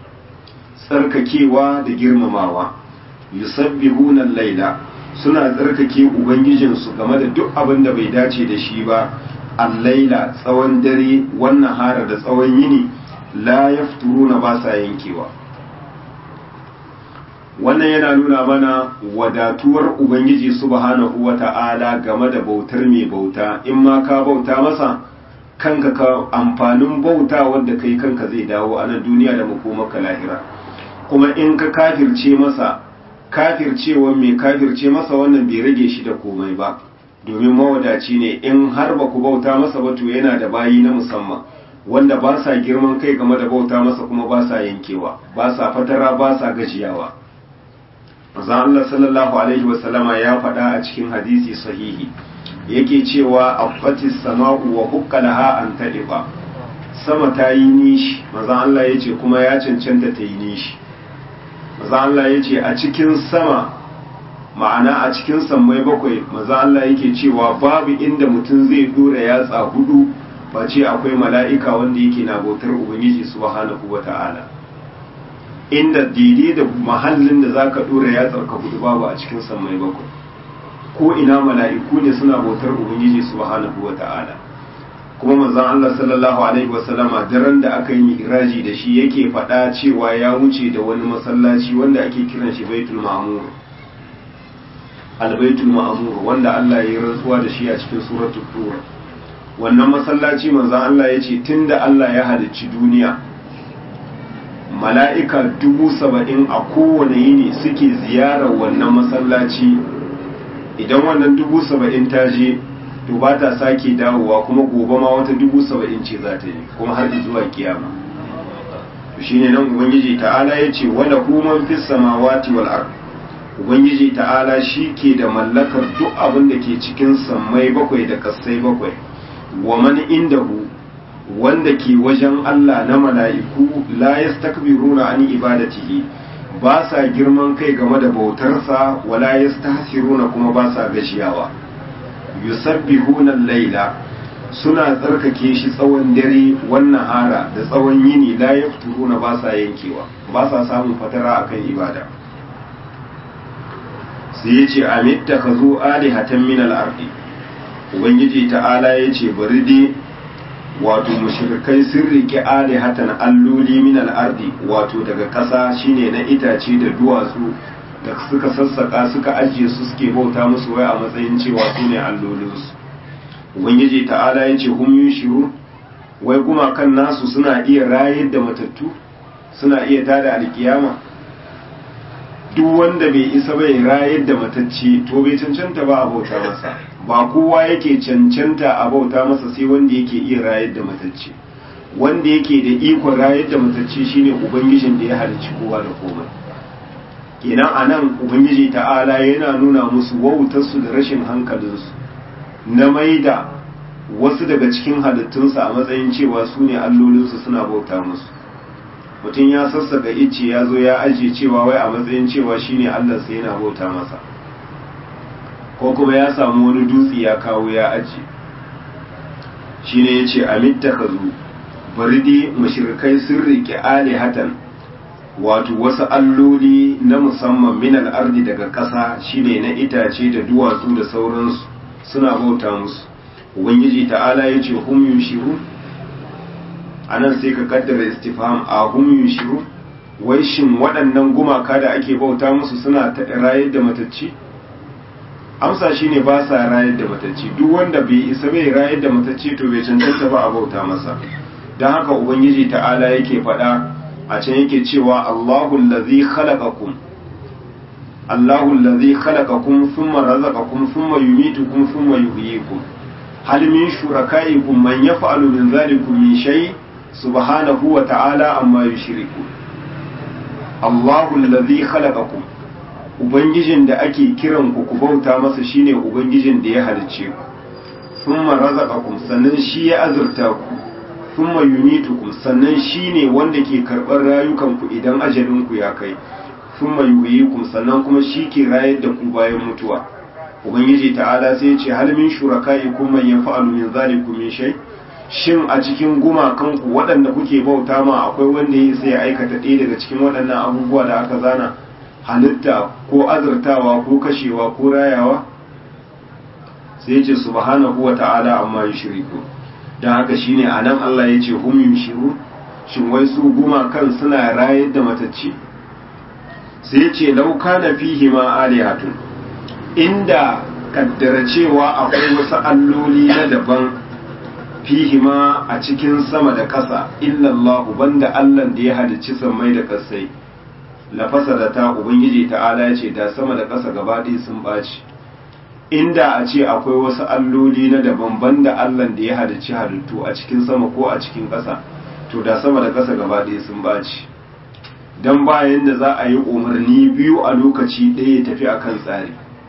tsarkakewa da girmamawa yusabbihuna al-laila suna tsarkake ubangijinsu game da duk abin da bai dace da shi ba al-laila tsawon dare wannan hara da tsawon yini la yafturuna ba sa yankewa wannan yana nuna mana wadatuwar ubangiji subhanahu wata'ala game da bautar mai bauta in ma ka bauta masa kanka ka amfanin bauta wanda kai kanka zai dawo a nan duniya da makomaka lahira kuma in ka kafirce masa kafircewa mai kafirce masa wannan bai rage shi da komai ba domin mawadaci ne in har ba ku bauta masa ba to yana da bayi na musamman wanda ba sa girman kai game da bauta masa kuma ba sa yankewa ba sa fatara ba sa gajiyawa manzon Allah sallallahu alaihi wasallama ya faɗa a cikin hadisi sahihi yake cewa affatis sama'u wa huqqalaha an tadifa sama ta yi nishi manzon Allah yace kuma ya cancanta ta yi nishi manzon Allah yace a cikin sama ma'ana a cikin sammai bakwai manzon Allah yake cewa babu inda mutum zai dora yatsa hudu face akwai mala'ika wanda yake na bautar ubangiji subhanahu wata'ala inda daidai da mahallin da zaka dora ya tsarka hudu babu a cikin sammai bakwai ko ina mala'iku ne suna bautar ubangiji subhanahu wata'ala kuma manzon Allah sallallahu alaihi wasallama daren da aka yi mi'raji da shi yake faɗa cewa ya wuce da wani masallaci wanda ake kiran shi baitul ma'mur albaitul ma'mur wanda Allah ya yi rantsuwa da shi a cikin suratul tur wannan masallaci manzon Allah ya ce tunda Allah ya halicci duniya mala'ika dubu saba'in a kowane yini suke ziyarar wannan masallaci idan wannan dubu saba'in ta je to ba ta sake dawowa kuma gobe ma wata dubu saba'in ce za ta yi kuma har zuwa kiyama to shine nan ubangiji ta'ala ya ce wala human fis samawati wal ard ubangiji ta'ala shi ke da mallakar duk abin da ke cikin sammai bakwai da kasai bakwai wa man indahu wanda ke wajen Allah na mala'iku la yastakbiruna an ibadatihi ba sa girman kai game da bautarsa wala yastahsiruna kuma ba sa gashiyawa yusabbihuna al-laila suna tsarkake shi tsawon dare wannan hara da tsawon yini la yafturuna ba sa yankewa ba sa samun fatara akan ibada sai yace amitta kazu alihatan min al-ardi ubangiji ta'ala yace bari dai wato mushrikai sun riƙe alihatan alloli min al-ardi wato daga ƙasa shine na itace da duwatsu da suka sassaka suka ajiye su suke bauta musu wai a matsayin cewa su ne allolinsu ubangiji ta'ala ya ce hum yushiru wai gumakan nasu suna iya rayar da matattu suna iya tada alkiyama duk wanda bai isa bai rayar da matacce to bai cancanta ba a bauta masa ba kowa yake cancanta a bauta masa sai wanda yake iya rayar da matacce wanda yake da ikon rayar da matacce shine ubangijin da ya halicci kowa da komai kenan anan ubangiji ta'ala yana nuna musu wautarsu da rashin hankalinsu na maida wasu daga cikin halittunsa a matsayin cewa su ne allolinsu suna bauta musu mutum ya sassaka icce ya zo ya ajiye cewa wai a matsayin cewa shine allansa yana bauta masa ko kuma ya samu wani dutse ya kawo ya ajiye shine ya ce amitta ka zo bari dai mashirkai sun riƙe alihatan wato wasu alloli na musamman minal ardi daga ƙasa shine na itace da duwatsu da sauransu suna bauta musu ubangiji ta'ala ya ce hum yunshiru a nan sai ka kaddara istifham a hum yunshiru wai shin waɗannan gumaka da ake bauta musu suna rayar da matacci amsa shine ba sa rayar da matacci duk wanda bai isa bai rayar da matacci to bai cancanta ba a bauta masa don haka ubangiji ta'ala yake faɗa a can yake cewa Allahu allazi khalaqakum Allahu allazi khalaqakum thumma razaqakum thumma yumitukum thumma yuhyikum hal min shurakaikum man yaf'alu min dhalikum min shay subhanahu wa ta'ala amma yushriku Allahu allazi khalaqakum ubangijin da ake kiran ku ku bauta masa shine ubangijin da ya halicce ku thumma razaqakum sannan shi ya azurta ku thumma yumitukum sannan shine wanda ke karɓar rayukanku idan ajalinku ya kai thumma yuhyikum sannan kuma shi ke rayar da ku bayan mutuwa ubangiji ta'ala sai ya ce hal min shurakaikum man yaf'alu min zalikum min shay shin a cikin gumakan ku waɗanda kuke bauta ma akwai wanda ya sai ya aikata ɗaya daga cikin waɗannan abubuwa da aka zana halitta ko azurtawa ko kashewa ko rayawa sai ya ce subhanahu wa ta'ala amma yushriku don haka shine a nan Allah ya ce hum yushiru shin wai su gumakan suna rayar da matacci sai ya ce lauka na fihi ma alihatun inda kaddara cewa akwai wasu alloli na daban fihi ma a cikin sama da ƙasa illallahu banda Allah da ya halicci sammai da ƙasai lafasa da ta ubangiji ta'ala ya ce da sama da ƙasa gaba ɗaya sun ɓaci inda a ce akwai wasu alloli na daban banda Allah da ya halicci halittu a cikin sama ko a cikin ƙasa to da sama da ƙasa gaba ɗaya sun baci don bayan da za a yi umarni biyu a lokaci ɗaya ya tafi akan tsari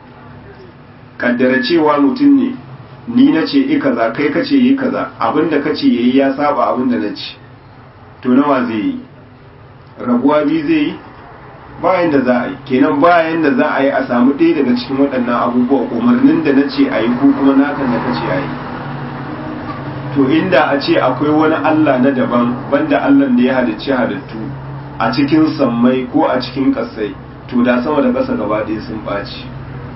kaddara cewa mutum ne ni na ce yi kaza kai ka ce yi kaza abinda ka ce yayi ya saba abinda na ce to nawa zai yi rabuwa biyu zai yi bayan da za a yi kenan bayan da za a yi a samu ɗaya daga cikin waɗannan abubuwa umarnin da na ce a yi ko kuma nakan da ka ce a yi to inda a ce akwai wani allah na daban banda allah da ya halicci halittu a cikin sammai ko a cikin ƙasai to da sama da ƙasa gaba ɗaya sun ɓaci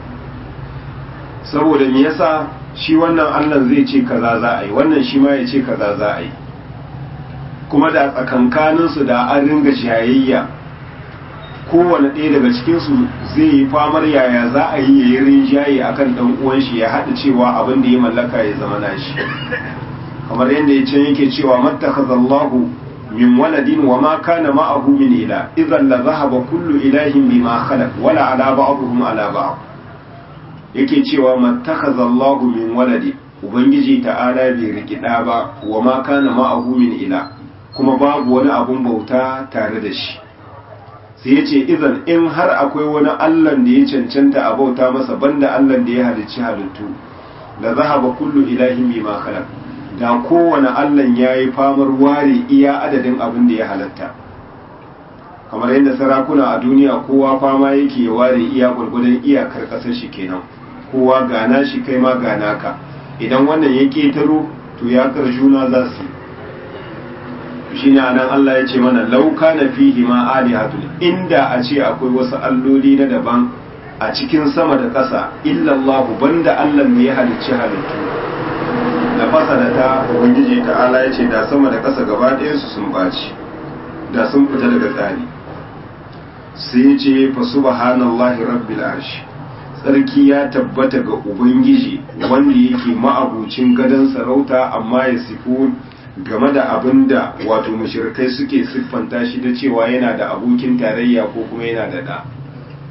saboda me yasa shi wannan allah zai ce kaza za a yi wannan shi ma ya ce kaza za a yi kuma da tsakankaninsu da an ringa jayayya kowane ɗaya daga cikinsu zai yi famar yaya za a yi yayi rinjaye akan ɗan uwan shi ya haɗa cewa abin da ya mallaka ya zama nashi kamar yadda ya can yake cewa mattakhazallahu min waladin wa ma kana ma'ahu min ila idan la zahaba kullu ilahin bima khalaq wala ala ba'dihim ala ba'd yake cewa mattakhazallahu min waladin ubangiji ta'ala bai riki ɗa ba wa ma kana ma'ahu min ila kuma babu wani abun bauta tare da shi sai ya ce idan in har akwai wani allan da ya cancanta a bauta masa banda allan da ya halicci halittu da zahaba kullu ilahin bima khalaq da kowane allan ya yi famar ware iya adadin abin da ya halatta kamar yadda sarakuna a duniya kowa fama yake ya ware iya gwargwadon iyakar ƙasar shi kenan kowa gana shi kai ma gana ka idan wannan ya ketaro to ya juna za su shi ne anan Allah ya ce mana lauka na fihi ma alihatun inda a ce akwai wasu alloli na daban a cikin sama da ƙasa illallahu banda Allah ne ya halicci halittu da fasada ta ubangiji ta'ala ya ce da sama da ƙasa gaba ɗaya su sun ɓaci da sun fita daga tsari sai ya ce fa subhanallahi rabbil arshi tsarki ya tabbata ga ubangiji wanda yake ma'abucin gadon sarauta amma ya sifu game da abin da wato mushrikai suke siffanta shi da cewa yana da abokin tarayya ko kuma yana da ɗa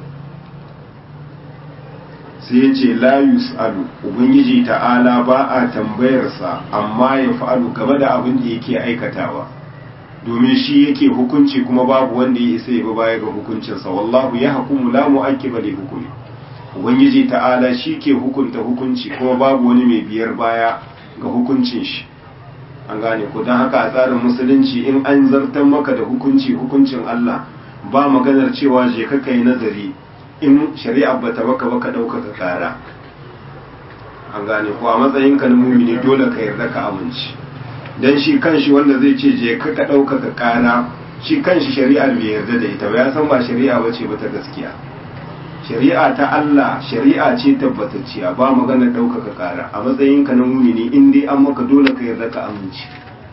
sai ya ce la yus'alu ubangiji ta'ala ba a tambayarsa amma ya fa'alu game da abin da yake aikatawa domin shi yake hukunci kuma babu wanda ya isa ya bi baya ga hukuncinsa wallahu ya hukumu la mu'aqqiba li hukmi ubangiji ta'ala shi ke hukunta hukunci kuma babu wani mai biyar baya ga hukuncin shi an gane ko don haka a tsarin musulunci in an zartar maka da hukunci hukuncin Allah ba maganar cewa je ka kai nazari in shari'a bata baka baka ɗaukaka kara an gane ko a matsayin ka na mumini dole ka yarda ka amince dan shi kanshi wanda zai ce je ka ka ɗaukaka kara shi kanshi shari'a bai yarda da ita ba ya san ba shari'a bace ba ta gaskiya shari'a ta Allah shari'a ce tabbatacciya ba magana ɗaukaka ƙara a matsayin ka na mumini in dai an maka dole ka yarda ka amince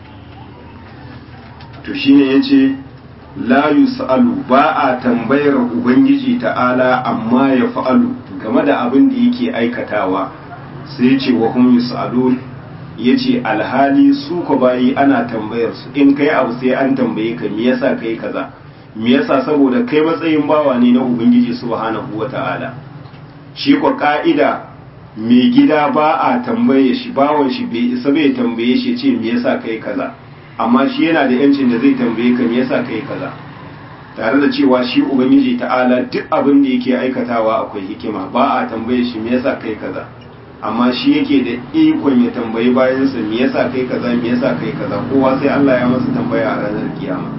to shine yace la yus'alu ba a tambayar ubangiji ta'ala amma ya fa'alu game da abin da yake aikatawa sai yace wa hum yus'alun yace alhali su ko bayi ana tambayar su in kai abu sai an tambaye ka me yasa kai kaza me yasa saboda kai matsayin bawa ne na ubangiji subhanahu wata'ala shi ko ka'ida mai gida ba a tambaye shi bawan shi bai isa bai tambaye shi ce me yasa kai kaza amma shi yana da yancin da zai tambaye ka me yasa kai kaza tare da cewa shi ubangiji ta'ala duk abin da yake aikatawa akwai hikima ba a tambaye shi me yasa kai kaza amma shi yake da ikon ya tambayi bayansa me yasa kai kaza me yasa kai kaza kowa sai Allah ya masa tambaya a ranar kiyama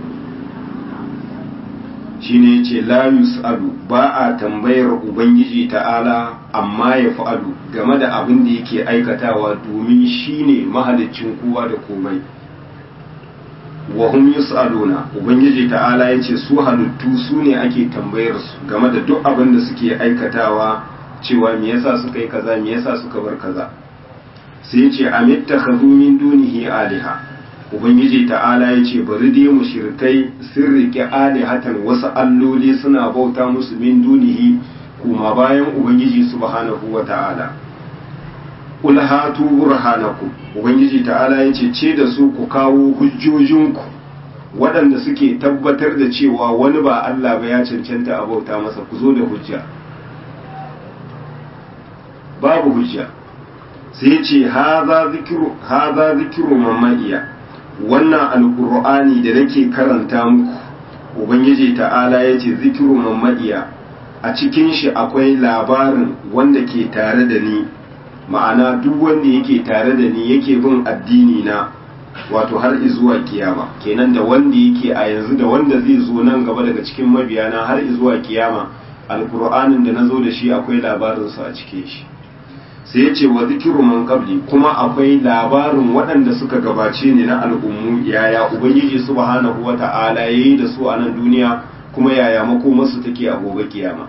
shine yace la yus'alu ba a tambayar ubangiji ta'ala amma ya fa'alu game da abin da yake aikatawa domin shine mahaliccin kowa da komai wa hum yus'aluna ubangiji ta'ala yace su halittu su ne ake tambayar su game da duk abin da suke aikatawa cewa me yasa suka yi kaza me yasa suka bar kaza sai yace amittakhadhu min dunihi aliha ubangiji ta'ala ya ce bari dai mushrikai sun riƙe alihatan wasu alloli suna bauta musu min dunihi kuma bayan ubangiji subhanahu wa ta'ala qul hatu burhanakum ubangiji ta'ala ya ce ce da su ku kawo hujjojinku waɗanda suke tabbatar da cewa wani ba Allah ba ya cancanta a bauta masa ku zo da hujja babu hujja sai ce haza zikiru haza zikiru mamaiya wannan alkur'ani da nake karanta muku ubangiji ta'ala ya ce zikiru mamadiya a cikin shi akwai labarin wanda ke tare da ni ma'ana duk wanda yake tare da ni yake bin addini na wato har zuwa kiyama kenan da wanda yake a yanzu da wanda zai zo nan gaba daga cikin mabiyana har zuwa kiyama alkur'anin da na zo da shi akwai labarinsa a cikin shi sai ya ce wa zikiru man qabli kuma akwai labarin waɗanda suka gabace ni na al'ummu yaya ubangiji subhanahu wata'ala yayi da su a nan duniya kuma yaya makomarsu take a gobe kiyama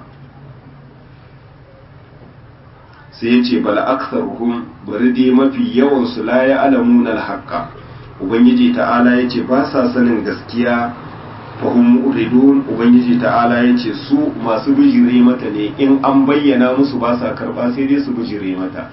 sai ya ce bal aktharuhum bari dai mafi yawan su la ya'lamuna al-haqqa ubangiji ta'ala ya ce ba sa sanin gaskiya fahim uridun ubangiji ta'ala ya ce su masu bijire mata ne in an bayyana musu ba sa karba sai dai su bijire mata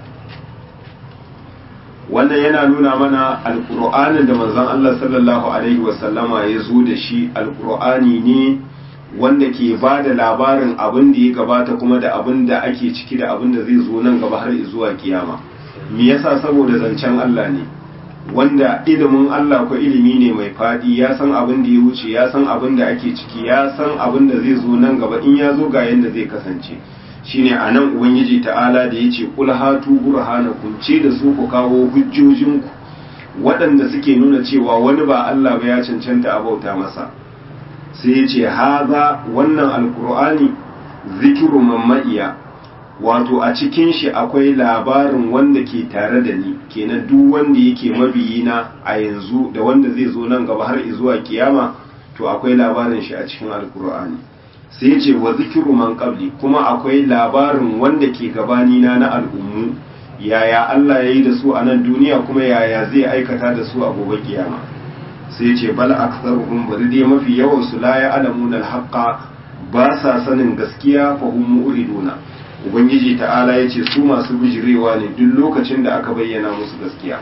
wannan yana nuna mana alkur'anin da manzon Allah sallallahu alaihi wasallama ya zo da shi alkur'ani ne wanda ke ba da labarin abin da ya gabata kuma da abin da ake ciki da abin da zai zo nan gaba har zuwa kiyama me yasa saboda zancen Allah ne wanda ilimin Allah ko ilimi ne mai fadi ya san abin da ya wuce ya san abin da ake ciki ya san abin da zai zo nan gaba in ya zo ga yanda zai kasance shine a nan ubangiji ta'ala da ya ce kul hatu burhanakum ce da su ku kawo hujjojinku waɗanda suke nuna cewa wani ba Allah ba ya cancanta a bauta masa sai ya ce haza wannan alkur'ani zikiru mamma'iya wato a cikin shi akwai labarin wanda ke tare da ni kenan duk wanda yake mabiyina a yanzu da wanda zai zo nan gaba har zuwa kiyama to akwai labarin shi a cikin alkur'ani sai ce wa zikiru man qabli kuma akwai labarin wanda ke gabani na na al'ummu yaya Allah ya yi da su a nan duniya kuma yaya zai aikata da su a gobe kiyama sai ce bal aktharuhum bari dai mafi yawan su la ya'lamuna al-haqqa ba sa sanin gaskiya fa hum mu'riduna ubangiji ta'ala ya ce su masu bijirewa ne duk lokacin da aka bayyana musu gaskiya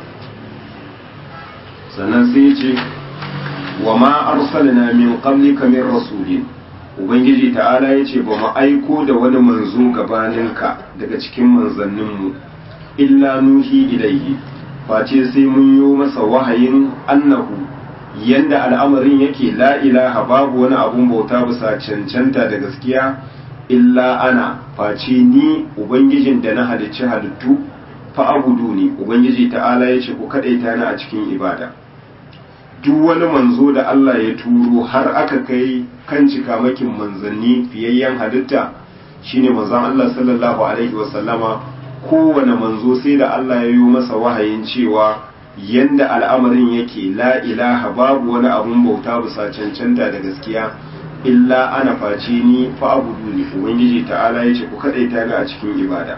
sannan sai ya ce wa ma arsalna min qablika min rasulin ubangiji ta'ala ya ce ba mu aiko da wani manzo gabaninka daga cikin manzanninmu illa nuhi ilaihi face sai mun yi masa wahayin annahu yanda al'amarin yake la ilaha babu wani abun bauta bisa cancanta da gaskiya illa ana face ni ubangijin da na halicci halittu fa abudu ni ubangiji ta'ala ya ce ku kadaita ni a cikin ibada duk wani manzo da Allah ya turo har aka kai kan cikamakin manzanni fiyayyen halitta shine manzon Allah sallallahu alaihi wasallama kowane manzo sai da Allah ya yi masa wahayin cewa yanda al'amarin yake la ilaha babu wani abun bauta bisa cancanta da gaskiya illa ana face ni fa abudu ni ubangiji ta'ala ya ce ku kadaita ni a cikin ibada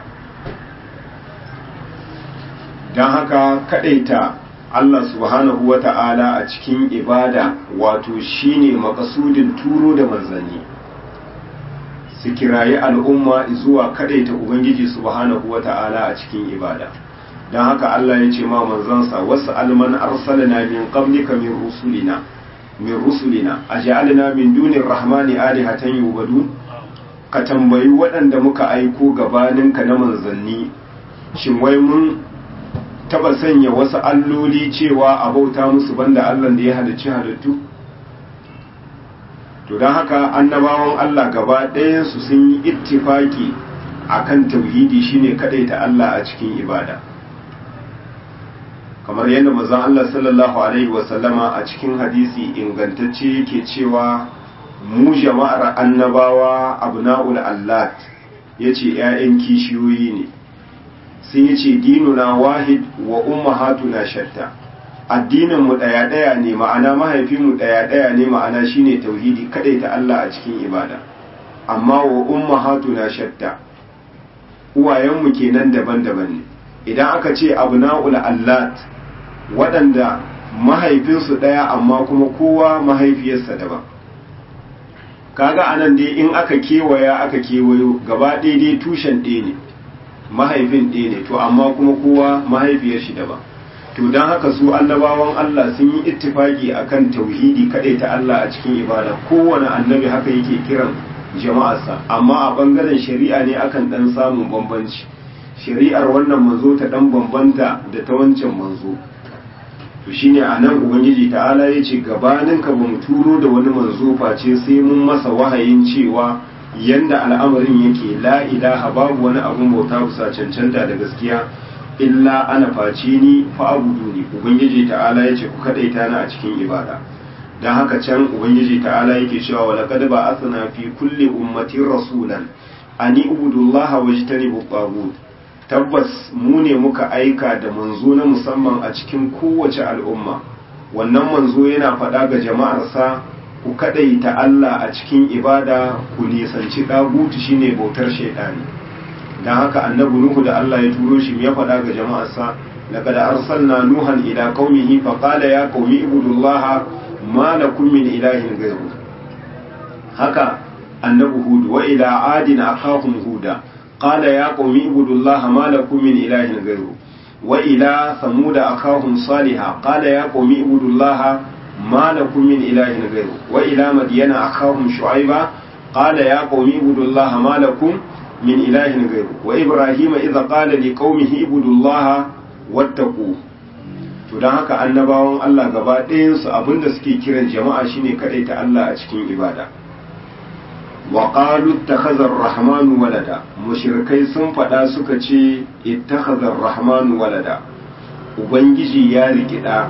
don haka kadaita Allah subhanahu wa ta'ala a cikin ibada wato shine makasudin turo da manzanni su kirayi al'umma zuwa kadaita Ubangiji subhanahu wa ta'ala a cikin ibada don haka Allah ya ce ma manzansa wasu alman arsalina min qablika min rusulina min rusulina aj'alna min dunir rahmani alihatan yubadun ka tambayi waɗanda muka aiko gabaninka na manzanni shin wai mun taba sanya wasu alloli cewa a bauta musu banda Allah da ya halicci halittu to don haka annabawan Allah gaba ɗayansu sun yi ittifaki akan tauhidi shine kadaita Allah a cikin ibada kamar yadda manzon Allah sallallahu alaihi wasallama a cikin hadisi ingantacce yake cewa mu jama'ar annabawa abna'ul allat yace 'ya'yan kishiyoyi ne sai ya ce dinuna wahid wa ummahatuna shatta addinin mu daya daya ne ma'ana mahaifin mu daya daya ne ma'ana shine tauhidi kadai ta Allah a cikin ibada amma wa ummahatuna shatta uwayen mu kenan daban-daban ne idan aka ce abnaul allat waɗanda mahaifinsu daya amma kuma kowa mahaifiyarsa daban kaga anan dai in aka kewaya aka kewayo gaba daidai tushen ɗaya ne mahaifin ɗaya ne to amma kuma kowa mahaifiyar shi daban to don haka su annabawan Allah sun yi ittifaki akan tauhidi kaɗai ta Allah a cikin ibada kowane annabi haka yake kiran jama'arsa amma a bangaren shari'a ne akan ɗan samun bambanci shari'ar wannan manzo ta ɗan bambanta da ta wancan manzo to shine a nan ubangiji ta'ala ya ce gabanin ka ba mu turo da wani manzo face sai mun masa wahayin cewa yanda al'amarin yake la ilaha babu wani abun bauta bisa cancanta da gaskiya illa ana face ni fa abudu ni ubangiji ta'ala yace ku kadaita ni a cikin ibada dan haka can ubangiji ta'ala yake cewa wa laqad ba'athna fi kulli ummatin rasulan ani ubudullaha wajtanibu tagut tabbas mu ne muka aika da manzo na musamman a cikin kowace al'umma wannan manzo yana faɗa ga jama'arsa ku kadaita Allah a cikin ibada ku nisanci dagutu shine bautar shaidani dan haka annabi nuhu da Allah ya turo shi ya faɗa ga jama'arsa laqad arsalna nuhan ila qaumihi fa qala ya qaumi ibudullaha ma lakum min ilahin ghayru haka annabi hud wa ila adin akahum huda qala ya qaumi ibudullaha ma lakum min ilahin ghayru wa ila samud akahum salihah qala ya qaumi ibudullaha ما لكم من إله غيره وإلى مدين أخاهم شعيبا قال يا قوم اعبدوا الله ما لكم من إله غيره وإبراهيم إذا قال لقومه اعبدوا الله واتقوه to don haka annabawan Allah gaba ɗayansu abinda suke kiran jama'a shine kaɗai ta Allah a cikin ibada wa qalu ittakhadha ar-rahmanu walada mushrikai sun faɗa suka ce ittakhadha ar-rahmanu walada ubangiji ya rikida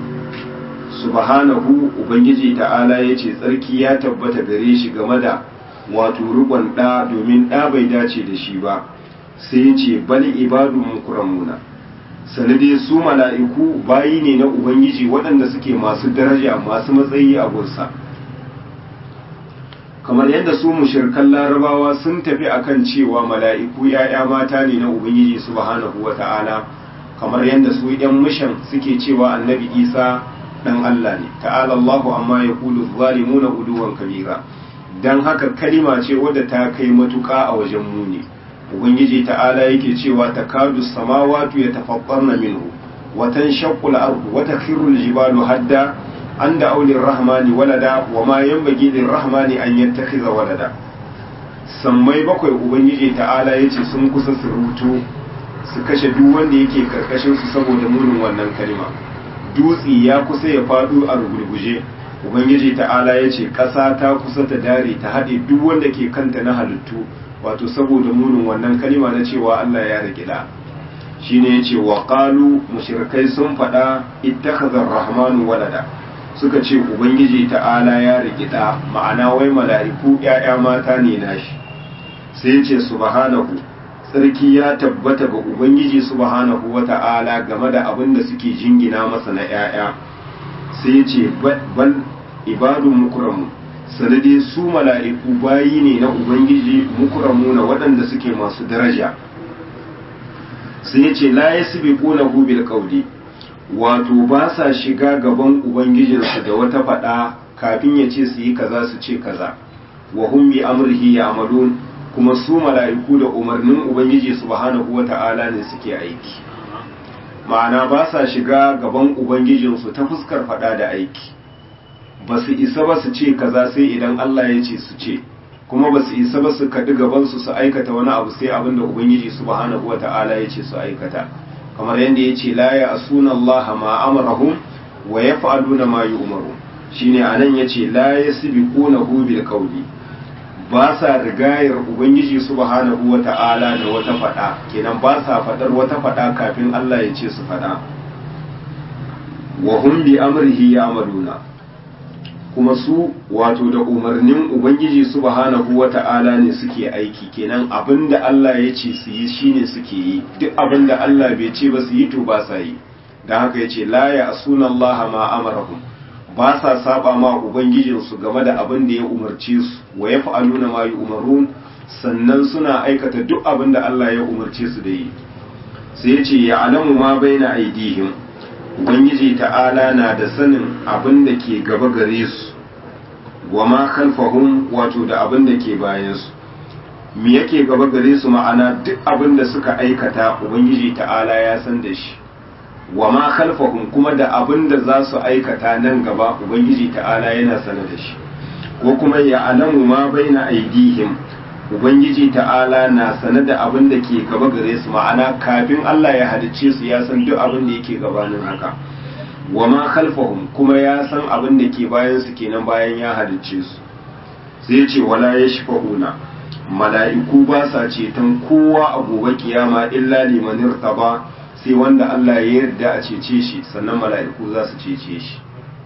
subhanahu ubangiji ta'ala ya ce tsarki ya tabbata gare shi game da wato rubon ɗa domin ɗa bai dace da shi ba sai ya ce bal ibadu mukramuna sanade su mala'iku bayi ne na ubangiji waɗanda suke masu daraja masu matsayi a gunsa kamar yadda su mushirkan larabawa sun tafi akan cewa mala'iku ‘ya'ya mata ne na ubangiji subhanahu wa ta'ala kamar yadda su ‘yan mishan suke cewa annabi isa dan Allah ne ta'ala Allahu amma ya kulu zalimuna uduwan kabira dan haka kalima ce wadda ta kai matuƙa a wajen muni ubangiji ta'ala yake cewa takadu samawati yatafattarna minhu wa tanshaqqu al-ardu wa takhiru al-jibalu hadda an da aulin rahmani walada wa ma yanbaghi lir rahmani an yattakhiza walada sammai bakwai ubangiji ta'ala yace sun kusa su rutu su kashe duk wanda yake karkashin su saboda munin wannan kalima dutsi ya kusa ya faɗo a rugurguje ubangiji ta'ala ya ce ƙasa ta kusa ta dare ta haɗe duk wanda ke kanta na halittu wato saboda munin wannan kalima na cewa Allah ya riƙe da shine yace wa qalu mushrikai sun faɗa ittakhadha ar-rahmanu walada suka ce ubangiji ta'ala ya riƙe da ma'ana wai mala'iku ƴaƴa mata ne nashi sai yace subhanahu tsarki ya tabbata ga ubangiji subhanahu wata'ala game da abin da suke jingina masa na ƴaƴa sai ya ce bal ibadun mukramu sanade su mala'iku bayi ne na ubangiji mukramu na waɗanda suke masu daraja sai ya ce la yasbiqunahu bil qawli wato ba sa shiga gaban ubangijinsu da wata faɗa kafin ya ce su yi kaza su ce kaza wa hum bi amrihi ya'malun kuma su mala'iku da umarnin ubangiji subhanahu wata'ala ne suke aiki ma'ana ba sa shiga gaban ubangijinsu ta fuskar fada da aiki ba su isa ba su ce kaza sai idan Allah ya ce su ce kuma ba su isa ba su kaɗi gabansu su aikata wani abu sai abin da ubangiji subhanahu wata'ala ya ce su aikata kamar yadda ya ce la ya asuna Allah ma amarahum wa yaf'aluna ma yu'maru shine anan yace la yasbiqunahu bil qawli ba sa rigayar ubangiji subhanahu wata'ala da wata fada kenan ba sa fadar wata fada kafin Allah ya ce su fada wa hum bi amrihi ya'maluna kuma su wato da umarnin ubangiji subhanahu wata'ala ne suke aiki kenan abinda Allah ya ce su yi shine suke yi duk abinda Allah bai ce ba su yi to ba sa yi dan haka yace la ya asuna Allah ma amarahum ba sa saba ma ubangijinsu game da abin da ya umarce su wa ya fa'aluna ma yi umarun sannan suna aikata duk abin da Allah ya umarce su da yi sai ya ce ya alamu ma bai na aidihim ubangiji ta'ala na da sanin abin da ke gaba gare su wa ma khalfahum wato da abin da ke bayansu me yake gaba gare su ma'ana duk abin da suka aikata ubangiji ta'ala ya san da shi wa ma khalfahum kuma da abin da za su aikata nan gaba ubangiji ta'ala yana sanar da shi ko kuma ya alamu ma baina aidihim ubangiji ta'ala na sanar da abin da ke gaba gare su ma'ana kafin Allah ya halicce su ya san duk abin da yake gabanin haka wa ma khalfahum kuma ya san abin da ke bayan su kenan bayan ya halicce su sai ya ce wala yashfa'una mala'iku ba sa ceton kowa a gobe kiyama illa liman irtaba sai wanda Allah ya yarda a cece shi sannan mala'iku za su cece shi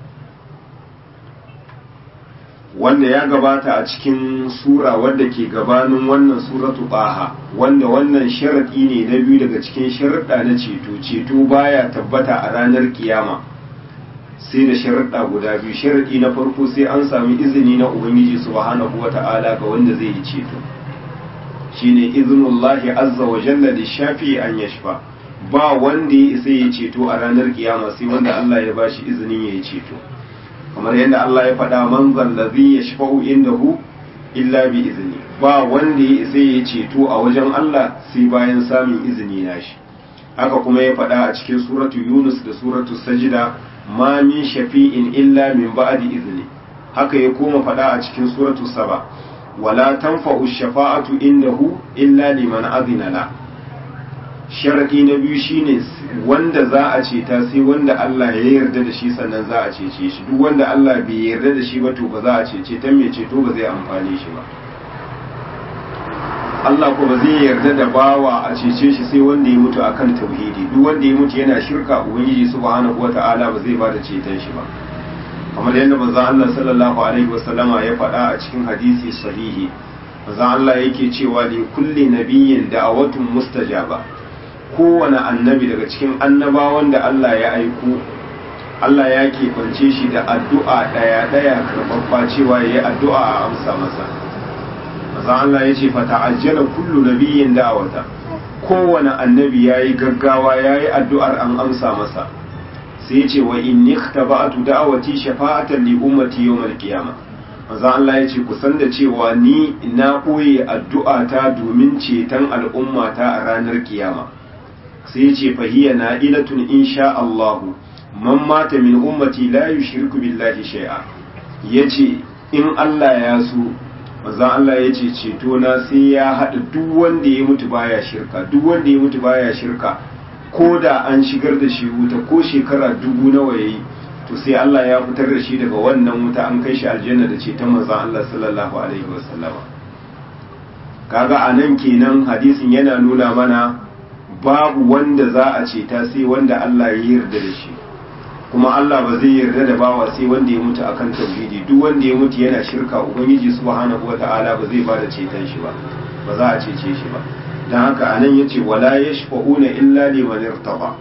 wanda ya gabata a cikin sura wadda ke gabanin wannan suratu baha wanda wannan sharaɗi ne na biyu daga cikin sharaɗa na ceto ceto baya tabbata a ranar kiyama sai da sharaɗa guda biyu sharaɗi na farko sai an sami izini na ubangiji subhanahu wata'ala ga wanda zai yi ceto shine iznullahi azza wa jalla da shafi an yashfa ba wanda ya isa ya ceto a ranar kiyama sai wanda Allah ya bashi izinin ya yi ceto kamar yadda Allah ya faɗa man zallazi ya shafa'u indahu illa bi izini ba wanda ya isa ya ceto a wajen Allah sai bayan samun izini na shi haka kuma ya faɗa a cikin suratu Yunus da suratu Sajida ma min shafi'in illa min ba'di izini haka ya koma faɗa a cikin suratu Saba wala tanfa'u shafa'atu indahu illa liman azina la sharadi na biyu shine wanda za a ceta sai wanda Allah ya yarda da shi sannan za a cece shi duk wanda Allah bai yarda da shi ba to ba za a cece ta mai ceto ba zai amfane shi ba Allah ko ba zai yarda da bawa a cece shi sai wanda ya mutu akan tauhidi duk wanda ya mutu yana shirka ubangiji subhanahu wata'ala ba zai ba da ceton shi ba kamar yadda manzo Allah sallallahu alaihi wasallama ya faɗa a cikin hadisi sahihi manzo Allah yake cewa li kulli nabiyyin da'awatun mustajaba kowane annabi daga cikin annabawan da Allah ya aiko Allah ya keɓance shi da addu'a ɗaya-ɗaya karɓaɓɓa cewa ya yi addu'a a amsa masa maza Allah ya ce fata ajiyar kullu nabiyin da'awata kowane annabi ya yi gaggawa ya yi addu'ar an amsa masa sai ce wa in nikta ba'atu da'awati shafa'atan li ummati yawmal qiyama maza Allah ya ce kusan da cewa ni na ɓoye addu'ata domin ceton al'ummata a ranar kiyama sai ce fahiya na ilatun insha Allahu man mata min ummati la yushriku billahi shay'a yace in Allah ya so manzon Allah yace ceto na sai ya hada duk wanda ya mutu baya shirka duk wanda ya mutu baya shirka ko da an shigar da shi wuta ko shekara dubu nawa yayi to sai Allah ya fitar da shi daga wannan wuta an kai shi aljanna da ceton manzon Allah sallallahu alaihi wasallama kaga anan kenan hadisin yana nuna mana babu wanda za a ceta sai wanda Allah ya yarda da shi kuma Allah ba zai yarda da bawa sai wanda ya mutu akan tauhidi duk wanda ya mutu yana shirka ubangiji subhanahu wata'ala ba zai bada ceton shi ba ba za a cece shi ba dan haka anan yace wala yashfa'una illa liman irtaba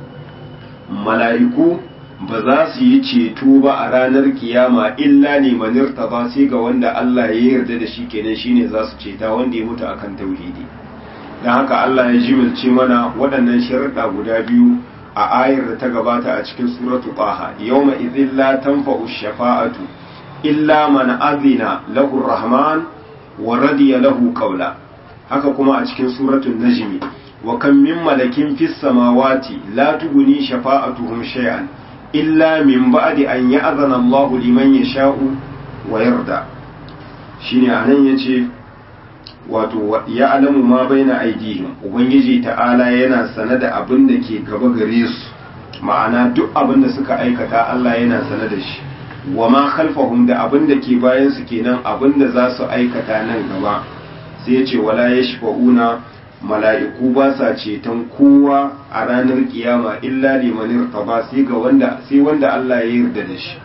mala'iku ba za su yi ceto ba a ranar kiyama illa liman irtaba sai ga wanda Allah ya yarda da shi kenan shine za su ceta wanda ya mutu akan tauhidi dan haka Allah ya jimilce mana waɗannan sharuɗa guda biyu a ayar da ta gabata a cikin suratu Taha yawma idhil la tanfa'u shafa'atu illa man azina lahu rahman wa radiya lahu qawla haka kuma a cikin suratul najmi wa kam min malakin fis samawati la tughni shafa'atuhum shay'an illa min ba'di an ya'zana Allahu liman yasha'u wa yarda shine anan yace wato ya alamu ma baina aidihim ubangiji ta'ala yana sane da abin da ke gaba gare su ma'ana duk abin da suka aikata Allah yana sane da shi wa ma khalfahum da abin da ke bayan su kenan abin da za su aikata nan gaba sai ya ce wala yashfa'una mala'iku ba sa ceton kowa a ranar kiyama illa liman irtaba sai ga wanda sai wanda Allah ya yarda da shi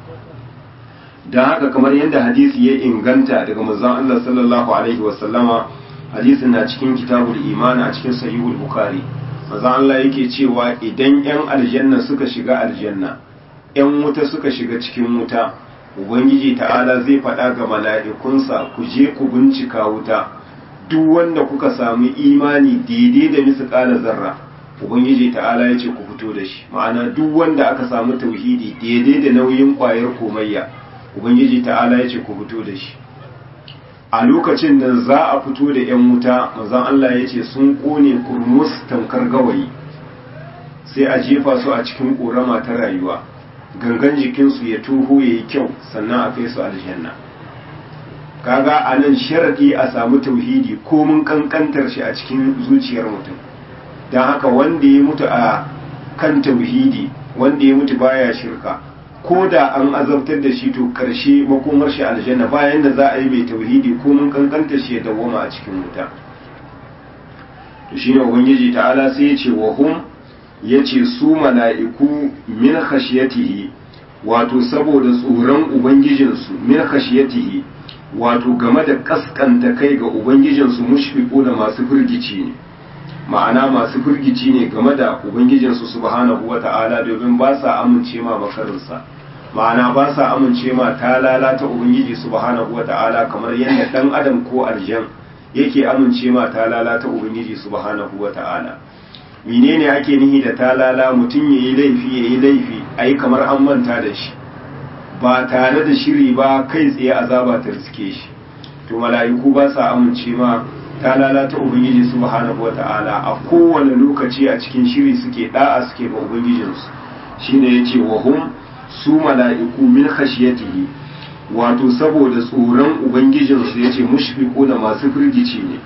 don haka kamar yadda hadisi ya inganta daga manzon Allah sallallahu alaihi wasallama hadisin na cikin kitabul iman a cikin sahihul bukhari manzon Allah yake cewa idan yan aljanna suka shiga aljanna yan wuta suka shiga cikin wuta ubangiji ta'ala zai faɗa ga mala'ikunsa ku je ku bincika wuta duk wanda kuka samu imani daidai da misƙala zarra ubangiji ta'ala ya ce ku fito da shi ma'ana duk wanda aka samu tauhidi daidai da nauyin ƙwayar komayya ubangiji ta'ala ya ce ku fito da shi a lokacin da za a fito da 'yan wuta mazan Allah ya ce sun kone kurmus tamkar gawayi sai a jefa su a cikin ƙorama ta rayuwa gangan jikinsu ya tuho ya yi kyau sannan a kai su aljanna kaga a nan sharaɗi a samu tauhidi ko mun kankantar shi a cikin zuciyar mutum don haka wanda ya mutu a kan tauhidi wanda ya mutu baya shirka ko da an azabtar da shi to karshe makomar shi aljanna bayan da za a yi mai tauhidi ko mun kankanta shi ya dawwama a cikin wuta to shine ubangiji ta'ala sai ya ce wa hum yace su mala'iku min khashiyatihi wato saboda tsoron ubangijinsu min khashiyatihi wato game da kaskanta kai ga ubangijinsu mushfiqu da masu firgici ne ma'ana masu firgici ne game da ubangijinsu subhanahu wata'ala domin ba sa amince ma makarinsa ma'ana ba sa amince ma ta lalata ubangiji subhanahu wata'ala kamar yadda dan adam ko aljan yake amince ma ta lalata ubangiji subhanahu wata'ala menene ake nihi da ta lala mutum yayi laifi yayi laifi ai kamar an manta da shi ba tare da shiri ba kai tsaye azaba ta riske shi to mala'iku ba sa amince ma ta lalata ubangiji subhanahu wata'ala a kowane lokaci a cikin shiri suke da'a suke ga ubangijinsu shine yace wa hum su mala'iku min khashiyatihi wato saboda tsoron ubangijinsu yace mushfiqu da masu firgici ne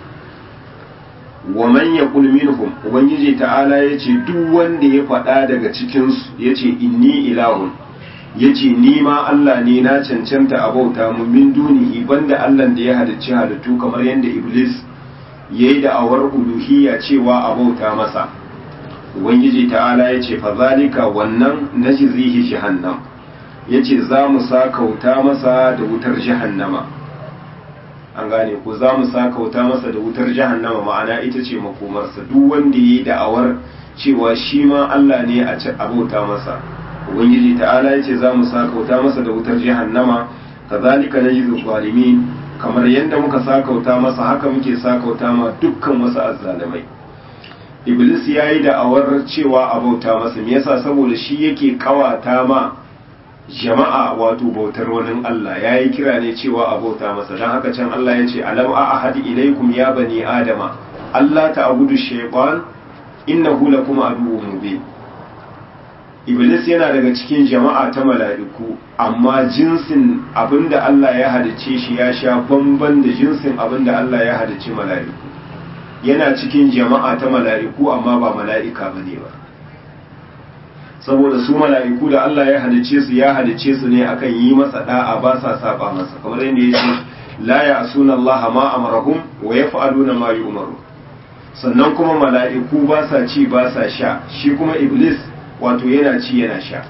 wa man yaqul minhum ubangiji ta'ala yace duk wanda ya faɗa daga cikin su yace inni ilahun yace ni ma Allah ne na cancanta a bauta mu min dunihi banda Allah da ya halicci halittu kamar yadda Iblis yayi da awar uluhiyya cewa a bauta masa ubangiji ta'ala yace fa zalika wannan najzihi jahannam yace za mu sakauta masa da wutar jahannama an gane ko za mu sakauta masa da wutar jahannama ma'ana ita ce makomarsa duk wanda yayi da'awar cewa shi ma Allah ne a bauta masa ubangiji ta'ala ya ce za mu sakauta masa da wutar jahannama kazalika najzu zalimin kamar yadda muka sakauta masa haka muke sakauta ma dukkan wasu azzalimai iblis ya yi da'awar cewa a bauta masa me yasa saboda shi yake kawata ma jama'a wato bautar wani Allah ya yi kira ne cewa a bauta masa don haka can Allah ya ce alam a ahadi ilaikum ya bani adama Allah ta abudu shaytan innahu lakum aduwwun mubin iblis yana daga cikin jama'a ta mala'iku amma jinsin abinda Allah ya halicce shi ya sha bamban da jinsin abinda Allah ya halicce mala'iku yana cikin jama'a ta mala'iku amma ba mala'ika bane ba saboda su mala'iku da Allah ya halicce su ya halicce su ne akan yi masa da'a ba sa saba masa kamar yadda yake la ya'suna Allah ma amarahum wa yaf'aluna ma yu'maru sannan kuma mala'iku ba sa ci ba sa sha shi kuma iblis wato yana ci yana sha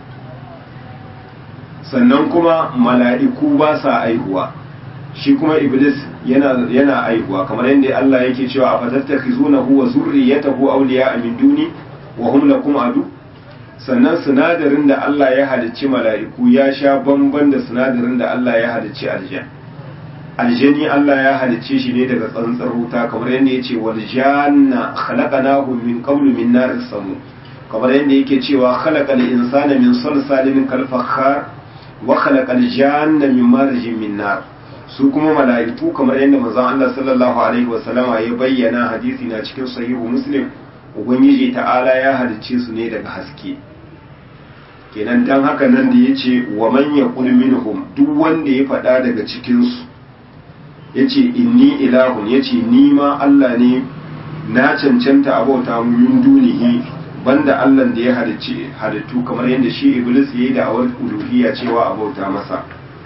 sannan kuma mala'iku ba sa aihuwa shi kuma iblis yana yana aihuwa kamar yadda Allah yake cewa a fatattakhizunahu wa zurriyatahu awliya'a min duni wa hum lakum adu sannan sinadarin da Allah ya halicci mala'iku ya sha bamban da sinadarin da Allah ya halicci aljan aljani Allah ya halicce shi ne daga tsantsar wuta kamar yadda ya ce wal janna khalaqnahu min qablu min nar samu kamar yadda yake cewa khalaqal insana min salsalin kal fakhar wa khalaqal janna min marjin min nar su kuma mala'iku kamar yadda manzon Allah sallallahu alaihi wasallama ya bayyana hadisi na cikin sahihu muslim ubangiji ta'ala ya halicce su ne daga haske kenan dan haka nan da yace wa man yaqul minhum duk wanda ya faɗa daga cikin su yace inni ilahun yace ni ma Allah ne na cancanta abauta min dunihi banda Allah da ya halicce halittu kamar yadda shi iblis yayi da awar uluhiyya cewa abauta masa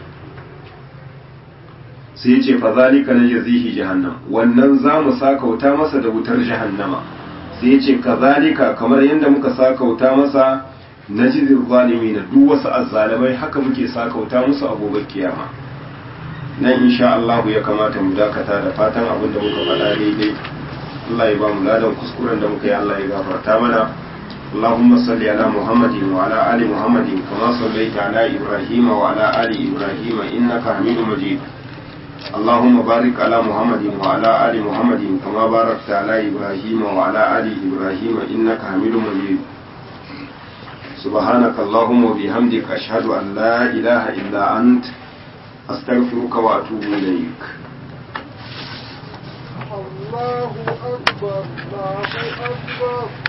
sai yace fa zalika najzihi jahannam wannan za mu sakauta masa da wutar jahannama sai yace kazalika kamar yadda muka sakauta masa najzil zalimin duk wasu azzalimai haka muke sakauta musu a gobe kiyama nan insha Allah ya kamata mu dakata da fatan abin da muka faɗa daidai Allah ya ba mu ladan kuskuren da muka yi Allah ya gafarta mana اللهم صل على محمد وعلى آل محمد كما صليت على إبراهيم وعلى آل إبراهيم إنك حميد مجيد اللهم بارك على محمد وعلى آل محمد كما باركت على إبراهيم وعلى آل إبراهيم إنك حميد مجيد سبحانك اللهم وبحمدك أشهد أن لا إله إلا أنت أستغفرك وأتوب إليك الله أكبر الله أكبر